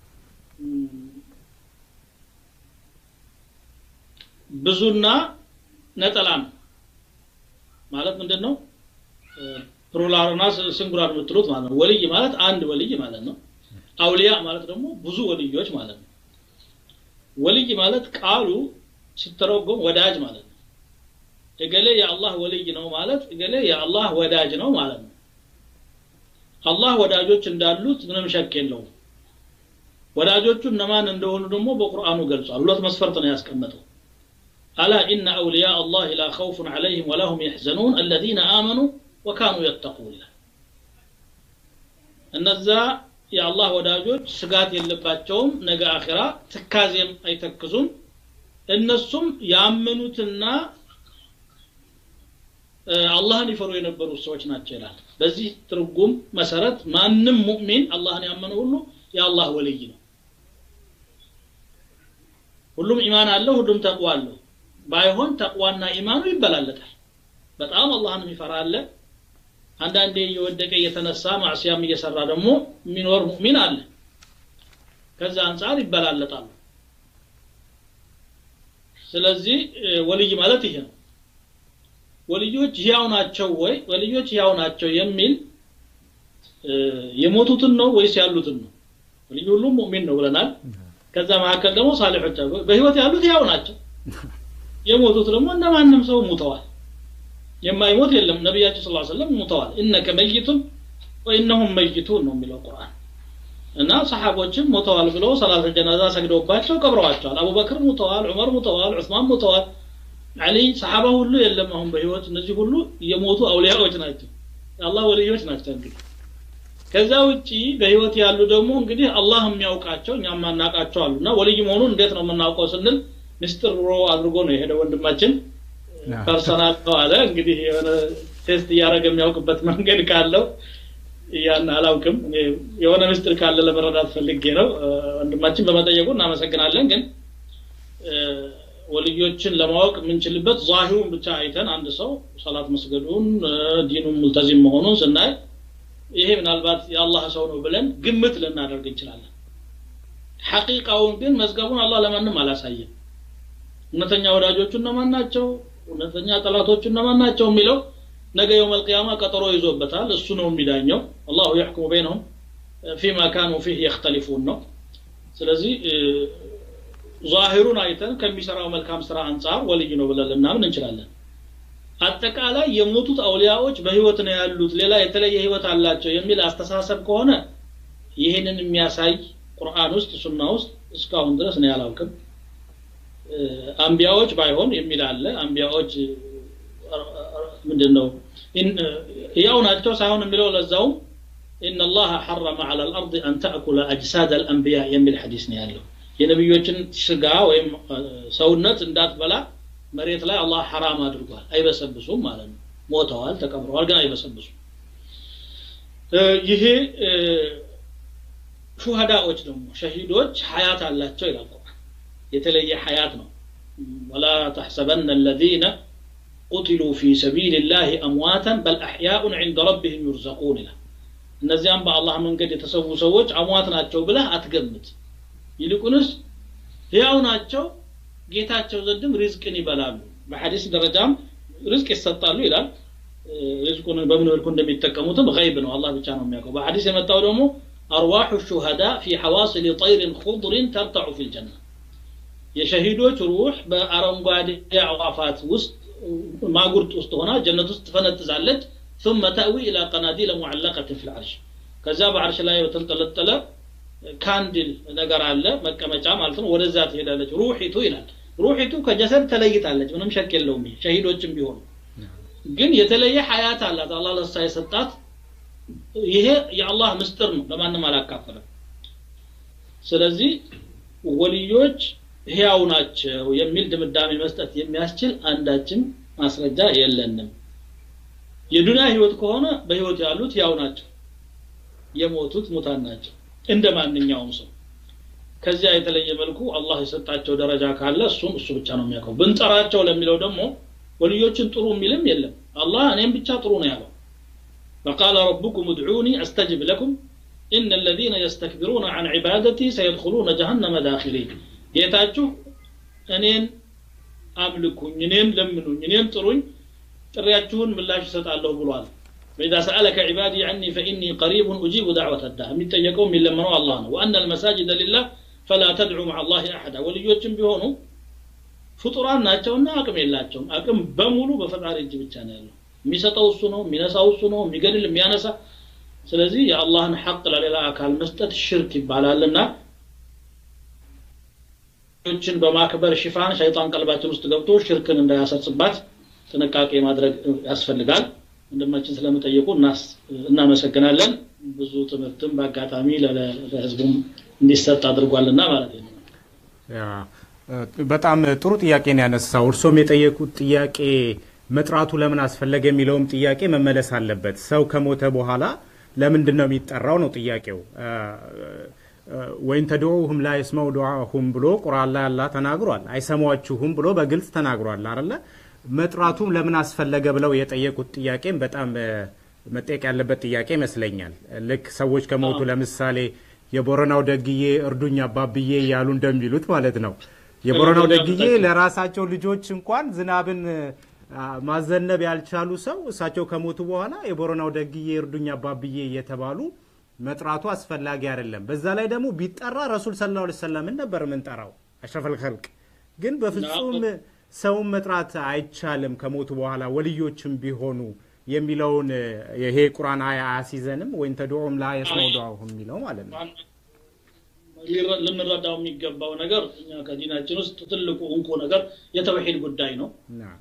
S4: ብዙና ነጠላ ነው ማለት ምንድን ነው ፕሉራልና ሲንጉላር የምትሉት ማለት ነው ወልይ ማለት አንድ ወልይ ማለት ነው አውሊያ ማለት ደግሞ ብዙ ወልዮች ማለት ነው ወልይ ማለት ቃሉ ሲተረጎም ወዳጅ ማለት ነው እገሌ የአላህ ወልይ ነው ማለት እገሌ የአላህ ወዳጅ ነው ማለት ነው አላህ ወዳጆች እንዳሉት ምንም ሸክ የለውም ወዳጆቹ እነማን እንደሆኑ ደግሞ በቁርአኑ ገልጿል ሁለት መስፈርት ነው ያስቀመጠው አላ ኢነ አውልያ አላህ ላ ኸውፉን ዐለይህም ወላ ሁም የሕዘኑን አለዚነ አመኑ ወካኑ የተቁን ይላል እነዛ የአላህ ወዳጆች ስጋት የለባቸውም ነገ አኺራ ትካዜም አይተክዙም እነሱም ያመኑትና አላህን ይፈሩ የነበሩ ሰዎች ናቸው ይላል በዚህ ትርጉም መሰረት ማንም ሙእሚን አላህን ያመነ ሁሉ የአላህ ወልይ ነው ሁሉም ኢማን አለው ሁሉም ተቅዋ አለው ባይሆን ተቅዋና ኢማኑ ይበላለጣል በጣም አላህን የሚፈራ አለ አንዳንዴ እየወደቀ እየተነሳ ማዕሲያም እየሰራ ደግሞ የሚኖር ሙእሚን አለ ከዛ አንጻር ይበላለጣሉ ስለዚህ ወልይ ማለት ይሄ ነው ወልዮች ህያው ናቸው ወይ ወልዮች ህያው ናቸው የሚል የሞቱትን ነው ወይስ ያሉትን ነው ወልዩ ሁሉም ሙእሚን ነው ብለናል ከዛ መካከል ደግሞ ሳሊሖች በህይወት ያሉት ህያው ናቸው የሞቱት ደግሞ እንደ ማንም ሰው ሙተዋል የማይሞት የለም ነቢያችን ስለ ሰለም ሙተዋል እነከ መይቱን ወኢነሁም መይቱን ነው የሚለው ቁርአን እና ሰሓቦችም ሞተዋል ብለው ሰላተ ጀናዛ ሰግደውባቸው ቀብረዋቸዋል አቡበክር ሙተዋል ዑመር ሙተዋል ዑስማን ሙተዋል አሊ ሰሓባ ሁሉ የለም አሁን በህይወት እነዚህ ሁሉ የሞቱ አውሊያዎች ናቸው የአላህ ወልዮች ናቸው እንግዲህ ከዛ ውጪ በህይወት ያሉ ደግሞ እንግዲህ አላህ የሚያውቃቸው እኛ ማናውቃቸው አሉ እና ወልይ መሆኑን እንዴት ነው የምናውቀው ስንል ምስጢር ብሮ አድርጎ ነው የሄደ ወንድማችን ፐርሰናል ነው አለ እንግዲህ የሆነ ቴስት እያደረገ የሚያውቅበት መንገድ ካለው ያን አላውቅም የሆነ ምስጢር ካለ ለመረዳት ፈልጌ ነው ወንድማችን በመጠየቁ እናመሰግናለን ግን ወልዮችን ለማወቅ የምንችልበት ዛሂሩን ብቻ አይተን አንድ ሰው ሰላት መስገዱን ዲኑን ሙልተዚም መሆኑን ስናይ ይሄ ምናልባት የአላህ ሰው ነው ብለን ግምት ልናደርግ እንችላለን ሐቂቃውን ግን መዝገቡን አላህ ለማንም አላሳየም እውነተኛ ወዳጆቹ እነማን ናቸው እውነተኛ ጠላቶቹ እነማን ናቸው የሚለው ነገ የውም አልቅያማ ቀጠሮ ይዞበታል እሱ ነው የሚዳኘው አላሁ የሕኩሙ በይነሁም ፊማ ካኑ ፊህ የክተሊፉን ነው ስለዚህ ዛሂሩን አይተን ከሚሰራው መልካም ስራ አንጻር ወልይ ነው ብለን ልናምን እንችላለን አጠቃላይ የሞቱት አውሊያዎች በህይወት ነው ያሉት ሌላ የተለየ ህይወት አላቸው የሚል አስተሳሰብ ከሆነ ይህንን የሚያሳይ ቁርአን ውስጥ ሱና ውስጥ እስካሁን ድረስ ነው ያላውቅም አንቢያዎች ባይሆን የሚል አለ አንቢያዎች ምንድን ነው ያው ናቸው ሳይሆን የሚለው ለዛውም إن الله حرم على الأرض أن تأكل أجساد الأنبياء يميل حديث ያለው የነቢዮችን ስጋ ወይም ሰውነት እንዳትበላ መሬት ላይ አላህ ሐራም አድርጓል አይበሰብሱም ማለት ነው ሞተዋል ተቀብረዋል ግን አይበሰብሱም ይሄ ሹሃዳዎች ደግሞ ሸሂዶች ሀያት አላቸው ይላል ቁርአን የተለየ ሀያት ነው ወላ ተሕሰበነ الذين قتلوا في سبيل الله أمواتا بل أحياء عند ربهم يرزقون ይላል እነዚያም በአላህ መንገድ የተሰዉ ሰዎች አሟት ናቸው ብለህ አትገምት ይልቁንስ ህያው ናቸው ጌታቸው ዘንድም ሪዝቅን ይበላሉ በሐዲስ ደረጃም ሪዝቅ ይሰጣሉ ይላል ሪዝቁን በምን መልኩ እንደሚጠቀሙትም ገይብ ነው አላህ ብቻ ነው የሚያውቀው በሐዲስ የመጣው ደግሞ አርዋሑ ሹሃዳ ፊ ሐዋስል ጠይርን ኹድሪን ተርተዑ ፊ ልጀና የሸሂዶች ሩህ በአረንጓዴ አዕዋፋት ውስጥ ማጉርጥ ውስጥ ሆና ጀነት ውስጥ ትፈነጥዛለች ثم تأوي إلى قناديل معلقة في العرش ከዛ በአርሽ ላይ በተንጠለጠለ ካንድል ነገር አለ መቀመጫ ማለት ነው ወደዛ ትሄዳለች ሩሒቱ ይላል ሩሒቱ ከጀሰድ ተለይታለች ምንም ሸክ የለውም ሸሂዶችም ቢሆኑ ግን የተለየ ሀያት አላት አላህ ለሳ የሰጣት ይሄ የአላህ ምስጢር ነው ለማንም አላካፈለም ስለዚህ ወልዮች ህያው ናቸው የሚል ድምዳሜ መስጠት የሚያስችል አንዳችም ማስረጃ የለንም የዱንያ ህይወት ከሆነ በህይወት ያሉት ያው ናቸው የሞቱት ሙታን ናቸው እንደ ማንኛውም ሰው ከዚያ የተለየ መልኩ አላህ የሰጣቸው ደረጃ ካለ እሱም እሱ ብቻ ነው የሚያውቀው ብንጠራቸው ለሚለው ደግሞ ወልዮችን ጥሩ የሚልም የለም አላህ እኔም ብቻ ጥሩ ነው ያለው وقال ربكم ادعوني استجب لكم ان الذين يستكبرون عن عبادتي سيدخلون جهنم داخلين ጌታችሁ እኔን አምልኩኝ እኔን ለምኑኝ እኔን ጥሩኝ ጥሪያችሁን ምላሽ ይሰጣለሁ ብሏል فإذا سألك عبادي عني فإني قريب أجيب دعوة الداع የሚጠየቀው የሚለመነው አላህ ነው وأن المساجد لله فلا تدعو مع الله أحدا ወልዮችም ቢሆኑ ፍጡራን ናቸውና አቅም የላቸውም አቅም በሙሉ በፈጣሪ እጅ ብቻ ነው ያለው የሚሰጠው እሱ ነው የሚነሳው እሱ ነው የሚገድል የሚያነሳ ስለዚህ የአላህን ሐቅ ለሌላ አካል መስጠት ሽርክ ይባላልና ችን በማክበር ሽፋን ሸይጣን ቀልባችን ውስጥ ገብቶ ሽርክን እንዳያሰርጽባት ጥንቃቄ ማድረግ ያስፈልጋል ወንድማችን ስለመጠየቁ እናመሰግናለን ብዙ ትምህርትም በአጋጣሚ ለህዝቡም እንዲሰጥ አድርጓልና ማለት ነው
S3: በጣም ጥሩ ጥያቄ ነው ያነሳው እርሶም የጠየቁት ጥያቄ መጥራቱ ለምን አስፈለገ የሚለውም ጥያቄ መመለስ አለበት ሰው ከሞተ በኋላ ለምንድን ነው የሚጠራው ነው ጥያቄው ወይን ተድዑሁም ላ የስመው ዱዓሁም ብሎ ቁርአን ላይ አላህ ተናግሯል አይሰሟችሁም ብሎ በግልጽ ተናግሯል አለ መጥራቱም ለምን አስፈለገ ብለው የጠየቁት ጥያቄም በጣም መጠየቅ ያለበት ጥያቄ ይመስለኛል ልክ ሰዎች ከሞቱ ለምሳሌ የቦረናው ደግዬ እርዱኝ አባብዬ እያሉ እንደሚሉት ማለት ነው የቦረናው ደግዬ ለራሳቸው ልጆች እንኳን ዝናብን ማዘነብ ያልቻሉ ሰው እሳቸው ከሞቱ በኋላ የቦረናው ደግዬ እርዱኝ አባብዬ እየተባሉ መጥራቱ አስፈላጊ አይደለም በዛ ላይ ደግሞ ቢጠራ ረሱል ስለ ላ ሰለምን ነበር ምንጠራው አሽረፈል ከልቅ ግን በፍጹም ሰውን መጥራት አይቻልም ከሞቱ በኋላ ወልዮችም ቢሆኑ የሚለውን ይሄ ቁርአን አያ አያሲዘንም ወይም ተድዑም ላ የስመው ዱዓሁም የሚለው ማለት ነው
S4: ልንረዳው የሚገባው ነገር እኛ ከዲናችን ውስጥ ትልቁ እንቁ ነገር የተውሂድ ጉዳይ ነው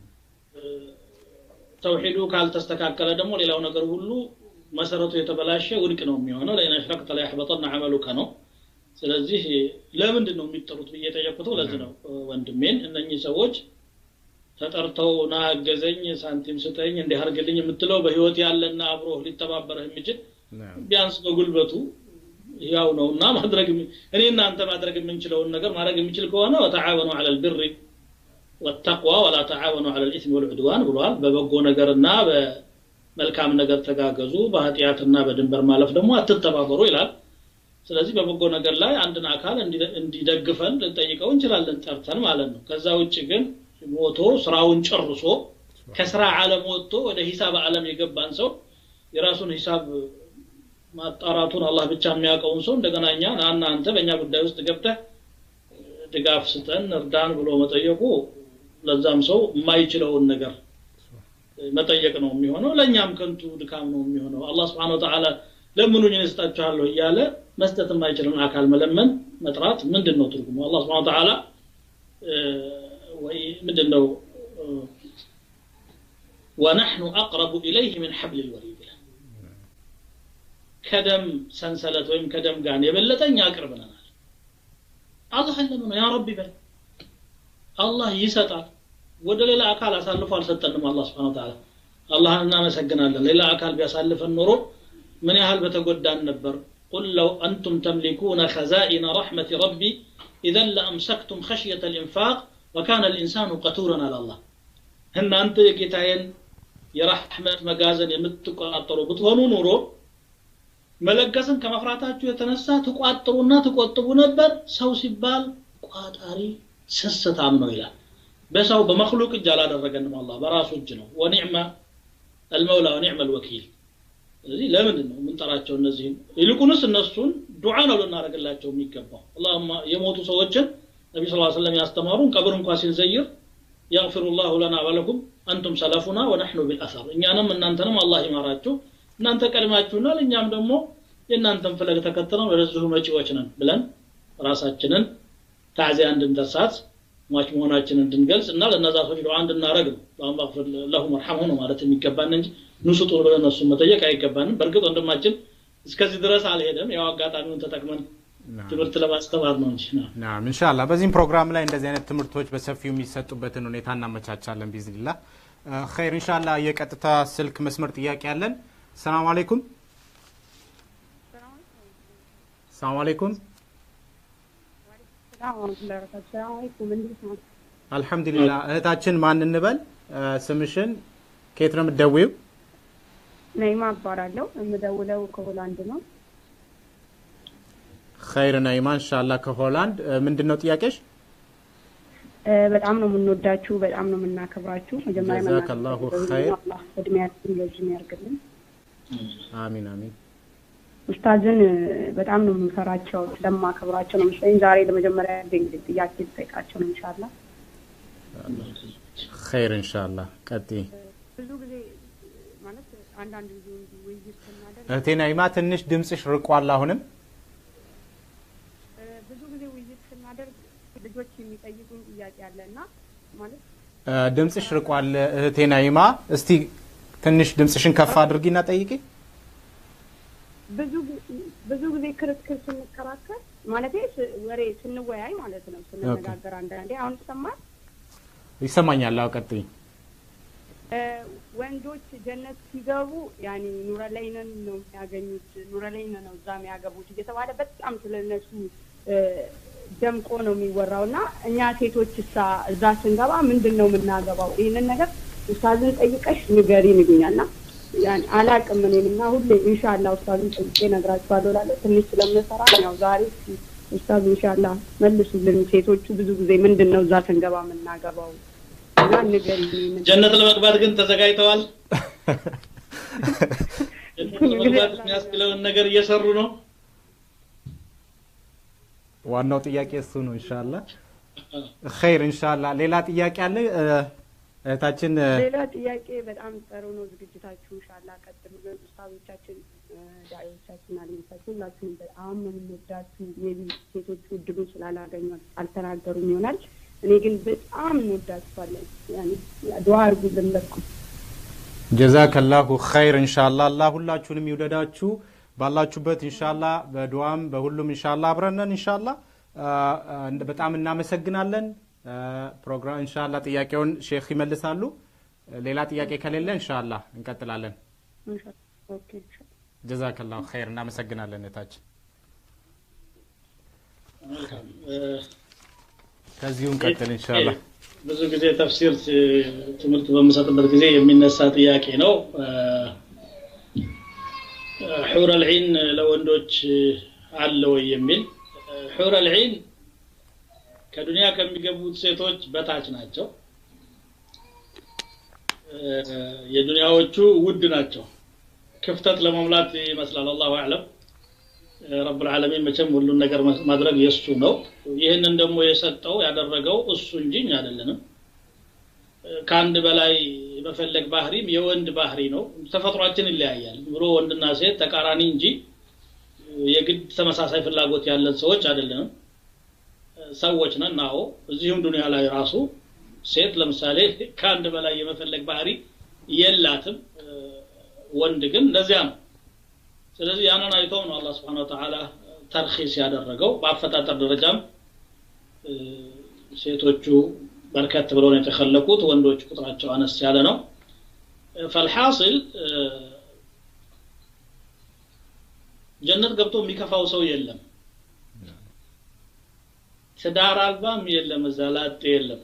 S4: ተውሂዱ ካልተስተካከለ ደግሞ ሌላው ነገር ሁሉ መሰረቱ የተበላሸ ውድቅ ነው የሚሆነው ለኢን አሽረክተ ለያሕበጠና አመሉከ ነው ስለዚህ ለምንድን ነው የሚጠሩት ብዬ የጠየቁተው ለዚህ ነው ወንድሜን እነኚህ ሰዎች ተጠርተው ና አገዘኝ ሳንቲም ስጠኝ እንዲህ አርግልኝ የምትለው በህይወት ያለና አብሮ ሊተባበረህ የሚችል ቢያንስ በጉልበቱ ያው ነው እና ማድረግ እኔ እናንተ ማድረግ የምንችለውን ነገር ማድረግ የሚችል ከሆነ ወተዓወኑ አለ ልብሪ ወተቅዋ ወላ ተዓወኑ አለ ልኢትም ወልዑድዋን ብሏል በበጎ ነገርና በመልካም ነገር ተጋገዙ በኃጢአትና በድንበር ማለፍ ደግሞ አትተባበሩ ይላል ስለዚህ በበጎ ነገር ላይ አንድን አካል እንዲደግፈን ልንጠይቀው እንችላለን ጠርተን ማለት ነው ከዛ ውጭ ግን ሞቶ ስራውን ጨርሶ ከስራ ዓለም ወጥቶ ወደ ሂሳብ ዓለም የገባን ሰው የራሱን ሂሳብ ማጣራቱን አላህ ብቻ የሚያውቀውን ሰው እንደገና እኛ ናና አንተ በእኛ ጉዳይ ውስጥ ገብተህ ድጋፍ ስጠን እርዳን ብሎ መጠየቁ ለዛም ሰው የማይችለውን ነገር መጠየቅ ነው የሚሆነው ለእኛም ከንቱ ድካም ነው የሚሆነው አላህ ስብሓን ወተዓላ ለምኑኝ እሰጣችኋለሁ እያለ መስጠት የማይችልን አካል መለመን መጥራት ምንድን ነው ትርጉሙ አላህ ስብሓን ወተዓላ ወይ ምንድን ነው ወነሕኑ አቅረቡ ኢለይህ ምን ሐብል ልወሪድ ይላል ከደም ሰንሰለት ወይም ከደም ጋን የበለጠ እኛ ቅርብ ነናል አላህ ለምን ነው ያ ረቢ በል አላህ ይሰጣል ወደ ሌላ አካል አሳልፎ አልሰጠንም አላህ ስብሓን ተዓላ አላህን እናመሰግናለን ሌላ አካል ቢያሳልፈን ኖሮ ምን ያህል በተጎዳን ነበር قل لو أنتم تملكون خزائن رحمة ربي إذا لأمسكتم خشية الإنفاق وكان الإنسان قتورا على الله هن أنت يكتاين የራሕመት መጋዘን የምትቆጣጠሩ ብትሆኑ ኑሮ መለገስን ከመፍራታችሁ የተነሳ ትቋጥሩና ትቆጥቡ ነበር ሰው ሲባል ቋጣሪ ስስታም ነው ይላል በሰው በመክሉቅ እጅ አላደረገንም አላህ በራሱ እጅ ነው ወኒዕመ አልመውላ ወኒዕመ አልወኪል ስለዚህ ለምንድን ነው የምንጠራቸው እነዚህን ይልቁንስ እነሱን ዱዓ ነው ልናደርግላቸው የሚገባው አላሁማ የሞቱ ሰዎችን ነቢ ስ ሰለም ያስተማሩን ቀብር እንኳ ሲንዘይር يغفر الله لنا ولكم أنتم سلفنا ونحن بالأثر እኛንም እናንተንም አላህ ይማራችሁ እናንተ ቀድማችሁናል እኛም ደግሞ የእናንተን ፈለግ ተከትለን ወደዚሁ መጪዎች ነን ብለን ራሳችንን ታዕዚያ እንድንደርሳት ሟች መሆናችንን እንድንገልጽ እና ለእነዛ ሰዎች ዱዓ እንድናረግ ነው አላሁም አግፊር ለሁም ወርሐምሁ ነው ማለት የሚገባን እንጂ ንሱጡ ብለን እነሱን መጠየቅ አይገባንም በእርግጥ ወንድማችን እስከዚህ ድረስ አልሄደም ያው አጋጣሚውን ተጠቅመን ትምህርት ለማስተማር ነው እንጂ ነው
S3: ናም ኢንሻአላህ በዚህም ፕሮግራም ላይ እንደዚህ አይነት ትምህርቶች በሰፊው የሚሰጡበትን ሁኔታ እናመቻቻለን ቢዝኒላህ ኸይር ኢንሻአላህ የቀጥታ ስልክ መስመር ጥያቄ አለን ሰላም አለይኩም ሰላም አለይኩም አልሐምዱሊላህ እህታችን ማን እንበል ስምሽን ከየት ነው የምትደውይው
S7: ነይማ እባላለሁ የምደውለው ከሆላንድ ነው
S3: ኸይር ነይማ ኢንሻአላህ ከሆላንድ ምንድን ነው ጥያቄሽ
S7: እ፣ በጣም ነው የምንወዳችሁ በጣም ነው የምናከብራችሁ መጀመሪያ
S3: ጀዛከላሁ
S7: መናገር
S3: ኸይር።
S7: አላህ እድሜያችን ረዥም ያርግልን
S3: አሚን አሚን
S7: ኡስታዝን እ፣ በጣም ነው የምንፈራቸው ስለማከብራቸው ነው መሰለኝ ዛሬ ለመጀመሪያ ጊዜ እንግዲህ ጥያቄ ልጠይቃቸው ነው ኢንሻአላህ
S3: ኸይር ኢንሻአላህ ቀጥይ
S7: ብዙ ጊዜ ማለት አንዳንድ ጊዜ እንዲህ ውይይት ስናደርግ
S3: እህቴ ናይማ ትንሽ ድምፅሽ ርቋል አሁንም
S7: እ፣ ብዙ ጊዜ ውይይት ስናደርግ ልጆች የሚጠይቁኝ ጥያቄ አለ እና ማለት
S3: እ፣ ድምፅሽ ርቋል እህቴ ናይማ እስቲ ትንሽ ድምፅሽን ከፍ አድርጊና ጠይቂ
S7: ብዙ ጊ- ብዙ ጊዜ ክርክር ስንከራከር ማለት ወሬ ስንወያይ ማለት ነው ስንነጋገር አንዳንዴ አሁን ይሰማል
S3: ይሰማኛል አዎ ቀጥይ
S7: እ፣ ወንዶች ጀነት ሲገቡ ያኔ ኑረለይንን ነው የሚያገኙት ኑረለይን ነው እዛ የሚያገቡት እየተባለ በጣም ስለነሱ እ፣ ደምቆ ነው የሚወራው እና እኛ ሴቶች እሳ እዛ ስንገባ ምንድን ነው የምናገባው ይህንን ነገር ኡስታዝን ጠይቀሽ ንገሪን ይሉኛል እና ያን አላቅም እኔም እና ሁሌ ኢንሻአላ ኡስታዝን ጠይቄ እነግራችኋለሁ እላለሁ ትንሽ ስለምሰራ ያው ዛሬ እስኪ ኡስታዝ ኢንሻአላ መልሱልን ሴቶቹ ብዙ ጊዜ ምንድን ነው እዛ ስንገባ የምናገባው እና ንገሪን ይህንን
S4: ጀነት ለመግባት ግን ተዘጋጅተዋል ጀነት ለመግባት የሚያስችለውን ነገር እየሰሩ ነው
S3: ዋናው ጥያቄ እሱ ነው ኢንሻአላህ ኸይር ኢንሻአላህ ሌላ ጥያቄ አለ እ፣ እህታችን እ፣
S7: ሌላ ጥያቄ በጣም ጥሩ ነው ዝግጅታችሁ ኢንሻአላ ቀጥሉልን ኡስታዞቻችን እ፣ ዳዒዎቻችን አሊሞቻችን ሁላችሁም በጣም ነው የምንወዳችሁ ሜቢ ሴቶቹ እድሉን ስላላገኙ አልተናገሩም ይሆናል እኔ ግን በጣም እንወዳችኋለን ያኔ ዱዓ አድርጉልን በኩል
S3: ጀዛከላሁ ኸይር ኢንሻአላህ አላህ ሁላችሁንም ይውደዳችሁ ባላችሁበት ኢንሻአላህ በዱዓም በሁሉም ኢንሻአላህ አብረነን ኢንሻአላህ አ፣ አ፣ እንደ- በጣም እናመሰግናለን አ፣ ፕሮግራም ኢንሻአላህ ጥያቄውን ሼክ ይመልሳሉ ሌላ ጥያቄ ከሌለ ኢንሻአላህ እንቀጥላለን
S7: ኢንሻአላ ኦኬ ኢንሻአላ
S3: ጀዛከላሁ ኸይር እናመሰግናለን እህታችን
S4: መልካም እ፣
S3: ከዚሁ እንቀጥል ኢንሻአላህ
S4: ብዙ ጊዜ ተፍሲር ት- ትምህርት በምሰጥበት ጊዜ የሚነሳ ጥያቄ ነው እ፣ ሑር አልዒን ለወንዶች አለ ወይ የሚል እ፣ ሑር አልዒን ከዱንያ ከሚገቡት ሴቶች በታች ናቸው እ፣ የዱንያዎቹ ውድ ናቸው ክፍተት ለመሙላት ይመስላል አላሁ አዕለም ረብ ልዓለሚን መቼም ሁሉን ነገር ማድረግ የእሱ ነው ይህንን ደግሞ የሰጠው ያደረገው እሱ እንጂ እኛ አይደለንም ከአንድ በላይ የመፈለግ ባህሪም የወንድ ባህሪ ነው ተፈጥሯችን ይለያያል ብሎ ወንድና ሴት ተቃራኒ እንጂ የግድ ተመሳሳይ ፍላጎት ያለን ሰዎች አይደለንም ሰዎች ነን አዎ እዚሁም ዱንያ ላይ ራሱ ሴት ለምሳሌ ከአንድ በላይ የመፈለግ ባህሪ የላትም ወንድ ግን እንደዚያ ነው ስለዚህ ያንን አይተው ነው አላህ ስብሓን ወተዓላ ተርኺስ ያደረገው በአፈጣጠር ደረጃም እ፣ ሴቶቹ በርከት ብለው ነው የተከለቁት ወንዶች ቁጥራቸው አነስ ያለ ነው ፈልሐስል እ፣ ጀነት ገብቶ የሚከፋው ሰው የለም ትዳር አልባም የለም እዛ ላጤ የለም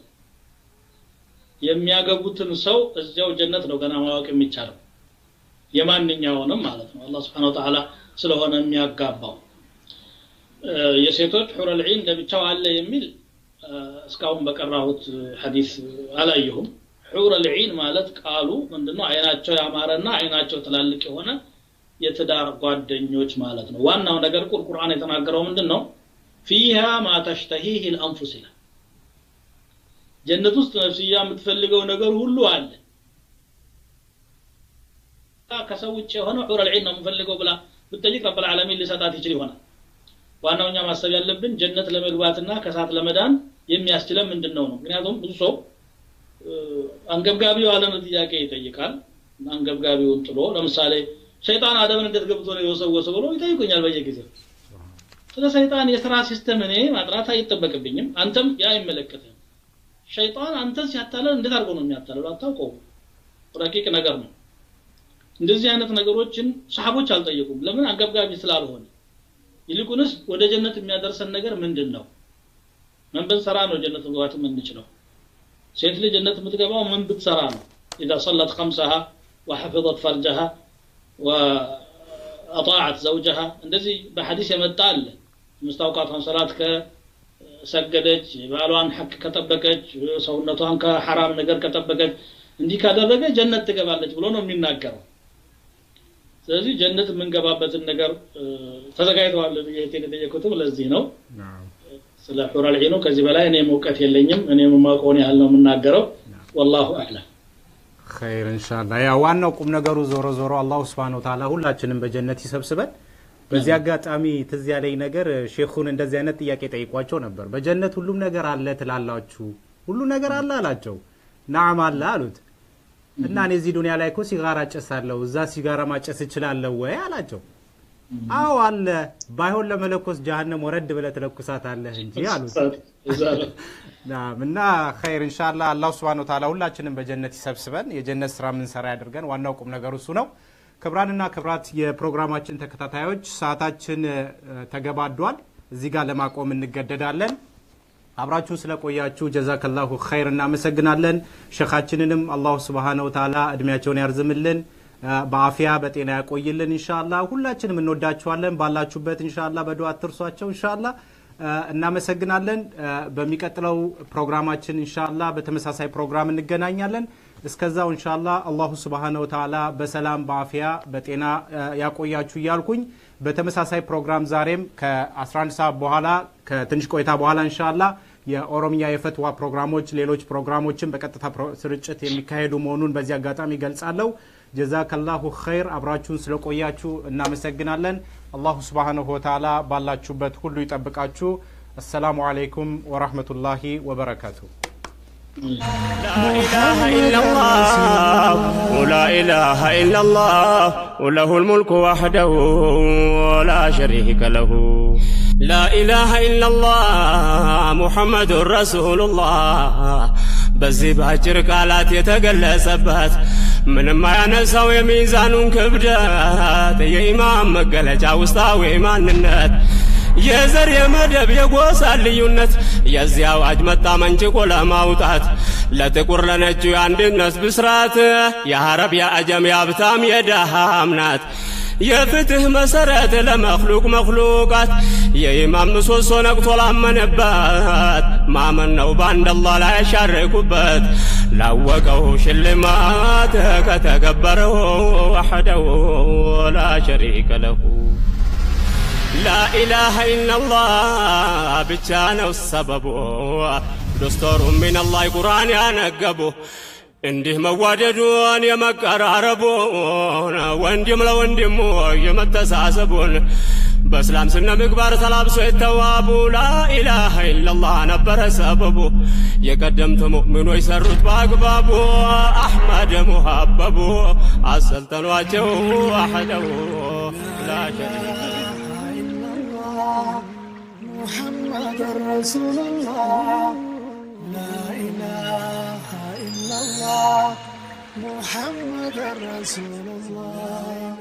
S4: የሚያገቡትን ሰው እዚያው ጀነት ነው ገና ማወቅ የሚቻለው የማንኛውንም ማለት ነው አላህ ስብሓን ወተዓላ ስለሆነ የሚያጋባው እ፣ የሴቶች ሑረል ዒን ለብቻው አለ የሚል እ፣ እስካሁን በቀራሁት ሐዲስ አላየሁም ሑረል ዒን ማለት ቃሉ ምንድነው አይናቸው ያማረና አይናቸው ትላልቅ የሆነ የትዳር ጓደኞች ማለት ነው ዋናው ነገር ቁር ቁርአን የተናገረው ምንድን ነው ፊሃ ማ ተሽተሂህ ልአንፉስ ይላል ጀነት ውስጥ ነፍስያ የምትፈልገው ነገር ሁሉ አለ ከሰው ውጭ የሆነ ሑረል ዒን ነው የምፈልገው ብላ ብትጠይቅ ረብል ዓለሚን ሊሰጣት ይችል ይሆናል ዋናው እኛ ማሰብ ያለብን ጀነት ለመግባትና ከእሳት ለመዳን የሚያስችለን ምንድን ነው ነው ምክንያቱም ብዙ ሰው አንገብጋቢ የዋለን ጥያቄ ይጠይቃል አንገብጋቢውን ጥሎ ለምሳሌ ሸይጣን አደምን እንዴት ገብቶ ነው የወሰወሰው ብሎ ይጠይቁኛል በየጊዜው ስለ ሰይጣን የስራ ሲስተም እኔ ማጥራት አይጠበቅብኝም አንተም ያ አይመለከትም ሸይጣን አንተን ሲያታለል እንዴት አድርጎ ነው የሚያታለለው አታውቀው ረቂቅ ነገር ነው እንደዚህ አይነት ነገሮችን ሰሃቦች አልጠየቁም ለምን አንገብጋቢ ስላልሆነ ይልቁንስ ወደ ጀነት የሚያደርሰን ነገር ምንድን ነው ምን ብንሰራ ነው ጀነት መግባት የምንችለው ሴት ልጅ ጀነት የምትገባው ምን ብትሰራ ነው ኢዛ ሰለት ከምሰሃ ወሐፍظት ፈርጀሃ ወአጣዓት ዘውጀሃ እንደዚህ በሐዲስ የመጣ አለ ምስታውቃቷን ሰላት ከሰገደች ባሏን ሐቅ ከጠበቀች ሰውነቷን ከሐራም ነገር ከጠበቀች እንዲህ ካደረገ ጀነት ትገባለች ብሎ ነው የሚናገረው ስለዚህ ጀነት የምንገባበትን ነገር ተዘጋጅተዋል ብዬ የጠየቁትም ለዚህ ነው ስለ ሑረል ዒኑ ከዚህ በላይ እኔ እውቀት የለኝም እኔ የማውቀውን ያህል ነው የምናገረው ወላሁ አዕለም
S3: ኸይር እንሻላ ያ ዋናው ቁም ነገሩ ዞሮ ዞሮ አላሁ ስብሓን ወተዓላ ሁላችንም በጀነት ይሰብስበን በዚህ አጋጣሚ ትዝ ያለኝ ነገር ሼኹን እንደዚህ አይነት ጥያቄ ጠይቋቸው ነበር በጀነት ሁሉም ነገር አለ ትላላችሁ ሁሉ ነገር አለ አላቸው ናም አለ አሉት እና እኔ እዚህ ዱኒያ ላይ እኮ ሲጋራ ጨሳለሁ እዛ ሲጋራ ማጨስ እችላለሁ ወይ አላቸው አዎ አለ ባይሆን ለመለኮስ ጀሃነም ወረድ ብለ ትለኩሳት አለህ እንጂ አሉት ናም እና ኸይር እንሻላ አላሁ ስብሓን ወተዓላ ሁላችንም በጀነት ይሰብስበን የጀነት ስራ የምንሰራ ያድርገን ዋናው ቁም ነገሩ እሱ ነው ክብራንና ክብራት የፕሮግራማችን ተከታታዮች ሰዓታችን ተገባዷል እዚህ ጋር ለማቆም እንገደዳለን አብራችሁን ስለቆያችሁ ጀዛከላሁ ኸይር እናመሰግናለን ሸኻችንንም አላሁ ስብሓነ ወተዓላ እድሜያቸውን ያርዝምልን በአፊያ በጤና ያቆይልን እንሻላ ሁላችንም እንወዳችኋለን ባላችሁበት እንሻላ በዱዓ አትርሷቸው እንሻላ እናመሰግናለን በሚቀጥለው ፕሮግራማችን እንሻላ በተመሳሳይ ፕሮግራም እንገናኛለን እስከዛው እንሻላ አላሁ ስብሓነ ወተዓላ በሰላም በአፊያ በጤና ያቆያችሁ እያልኩኝ በተመሳሳይ ፕሮግራም ዛሬም ከ11 ሰዓት በኋላ ከትንሽ ቆይታ በኋላ እንሻላ የኦሮምኛ የፈትዋ ፕሮግራሞች ሌሎች ፕሮግራሞችን በቀጥታ ስርጭት የሚካሄዱ መሆኑን በዚህ አጋጣሚ ገልጻለሁ ጀዛከላሁ ኸይር አብራችሁን ስለቆያችሁ እናመሰግናለን አላሁ ስብሓንሁ ወተዓላ ባላችሁበት ሁሉ ይጠብቃችሁ አሰላሙ አለይኩም ወራህመቱላሂ ወበረካቱ
S1: لا إله إلا الله ولا إله إلا الله وله الملك وحده ولا شريك له لا إله إلا الله محمد رسول الله በዚህ በአጭር ቃላት የተገለጸበት ምንም አያነሳው የሚዛኑን ክብደት የኢማም መገለጫ ውስጣዊ ማንነት የዘር የመደብ የጎሳ ልዩነት የዚህ አዋጅ መጣ መንጭቆ ለማውጣት ለጥቁር ለነጩ የአንድነት ብስራት የአረብ የአጀም የሀብታም የደሃም ናት የፍትህ መሰረት ለመክሉቅ መክሉቃት የኢማም ምሰሶ ነቅቶ ላመነበት ማመን ነው በአንድ አላህ ላይ ያሻረኩበት ላወቀው ሽልማት ከተገበረው ወሐደው ላ ሸሪከ ለሁ ላኢላሃ ኢላላህ ብቻ ነው ሰበቡ ዶስቶሩ ሚነላህ ቁርአን ያነገቡ እንዲህ መዋደዱን የመቀራረቡን ወንድም ለወንድሙ የመተሳሰቡን በእስላም ስነ ምግባር ተላብሶ የተዋቡ ላኢላሃ ኢላላህ ነበረ ሰበቡ የቀደምት ሙእሚኖች ሰሩት በአግባቡ አሕመድ ሙሀበቡ አሰልጠኗቸው አሕደው ላ ሸሪከ
S2: محمد رسول الله لا إله إلا الله محمد رسول الله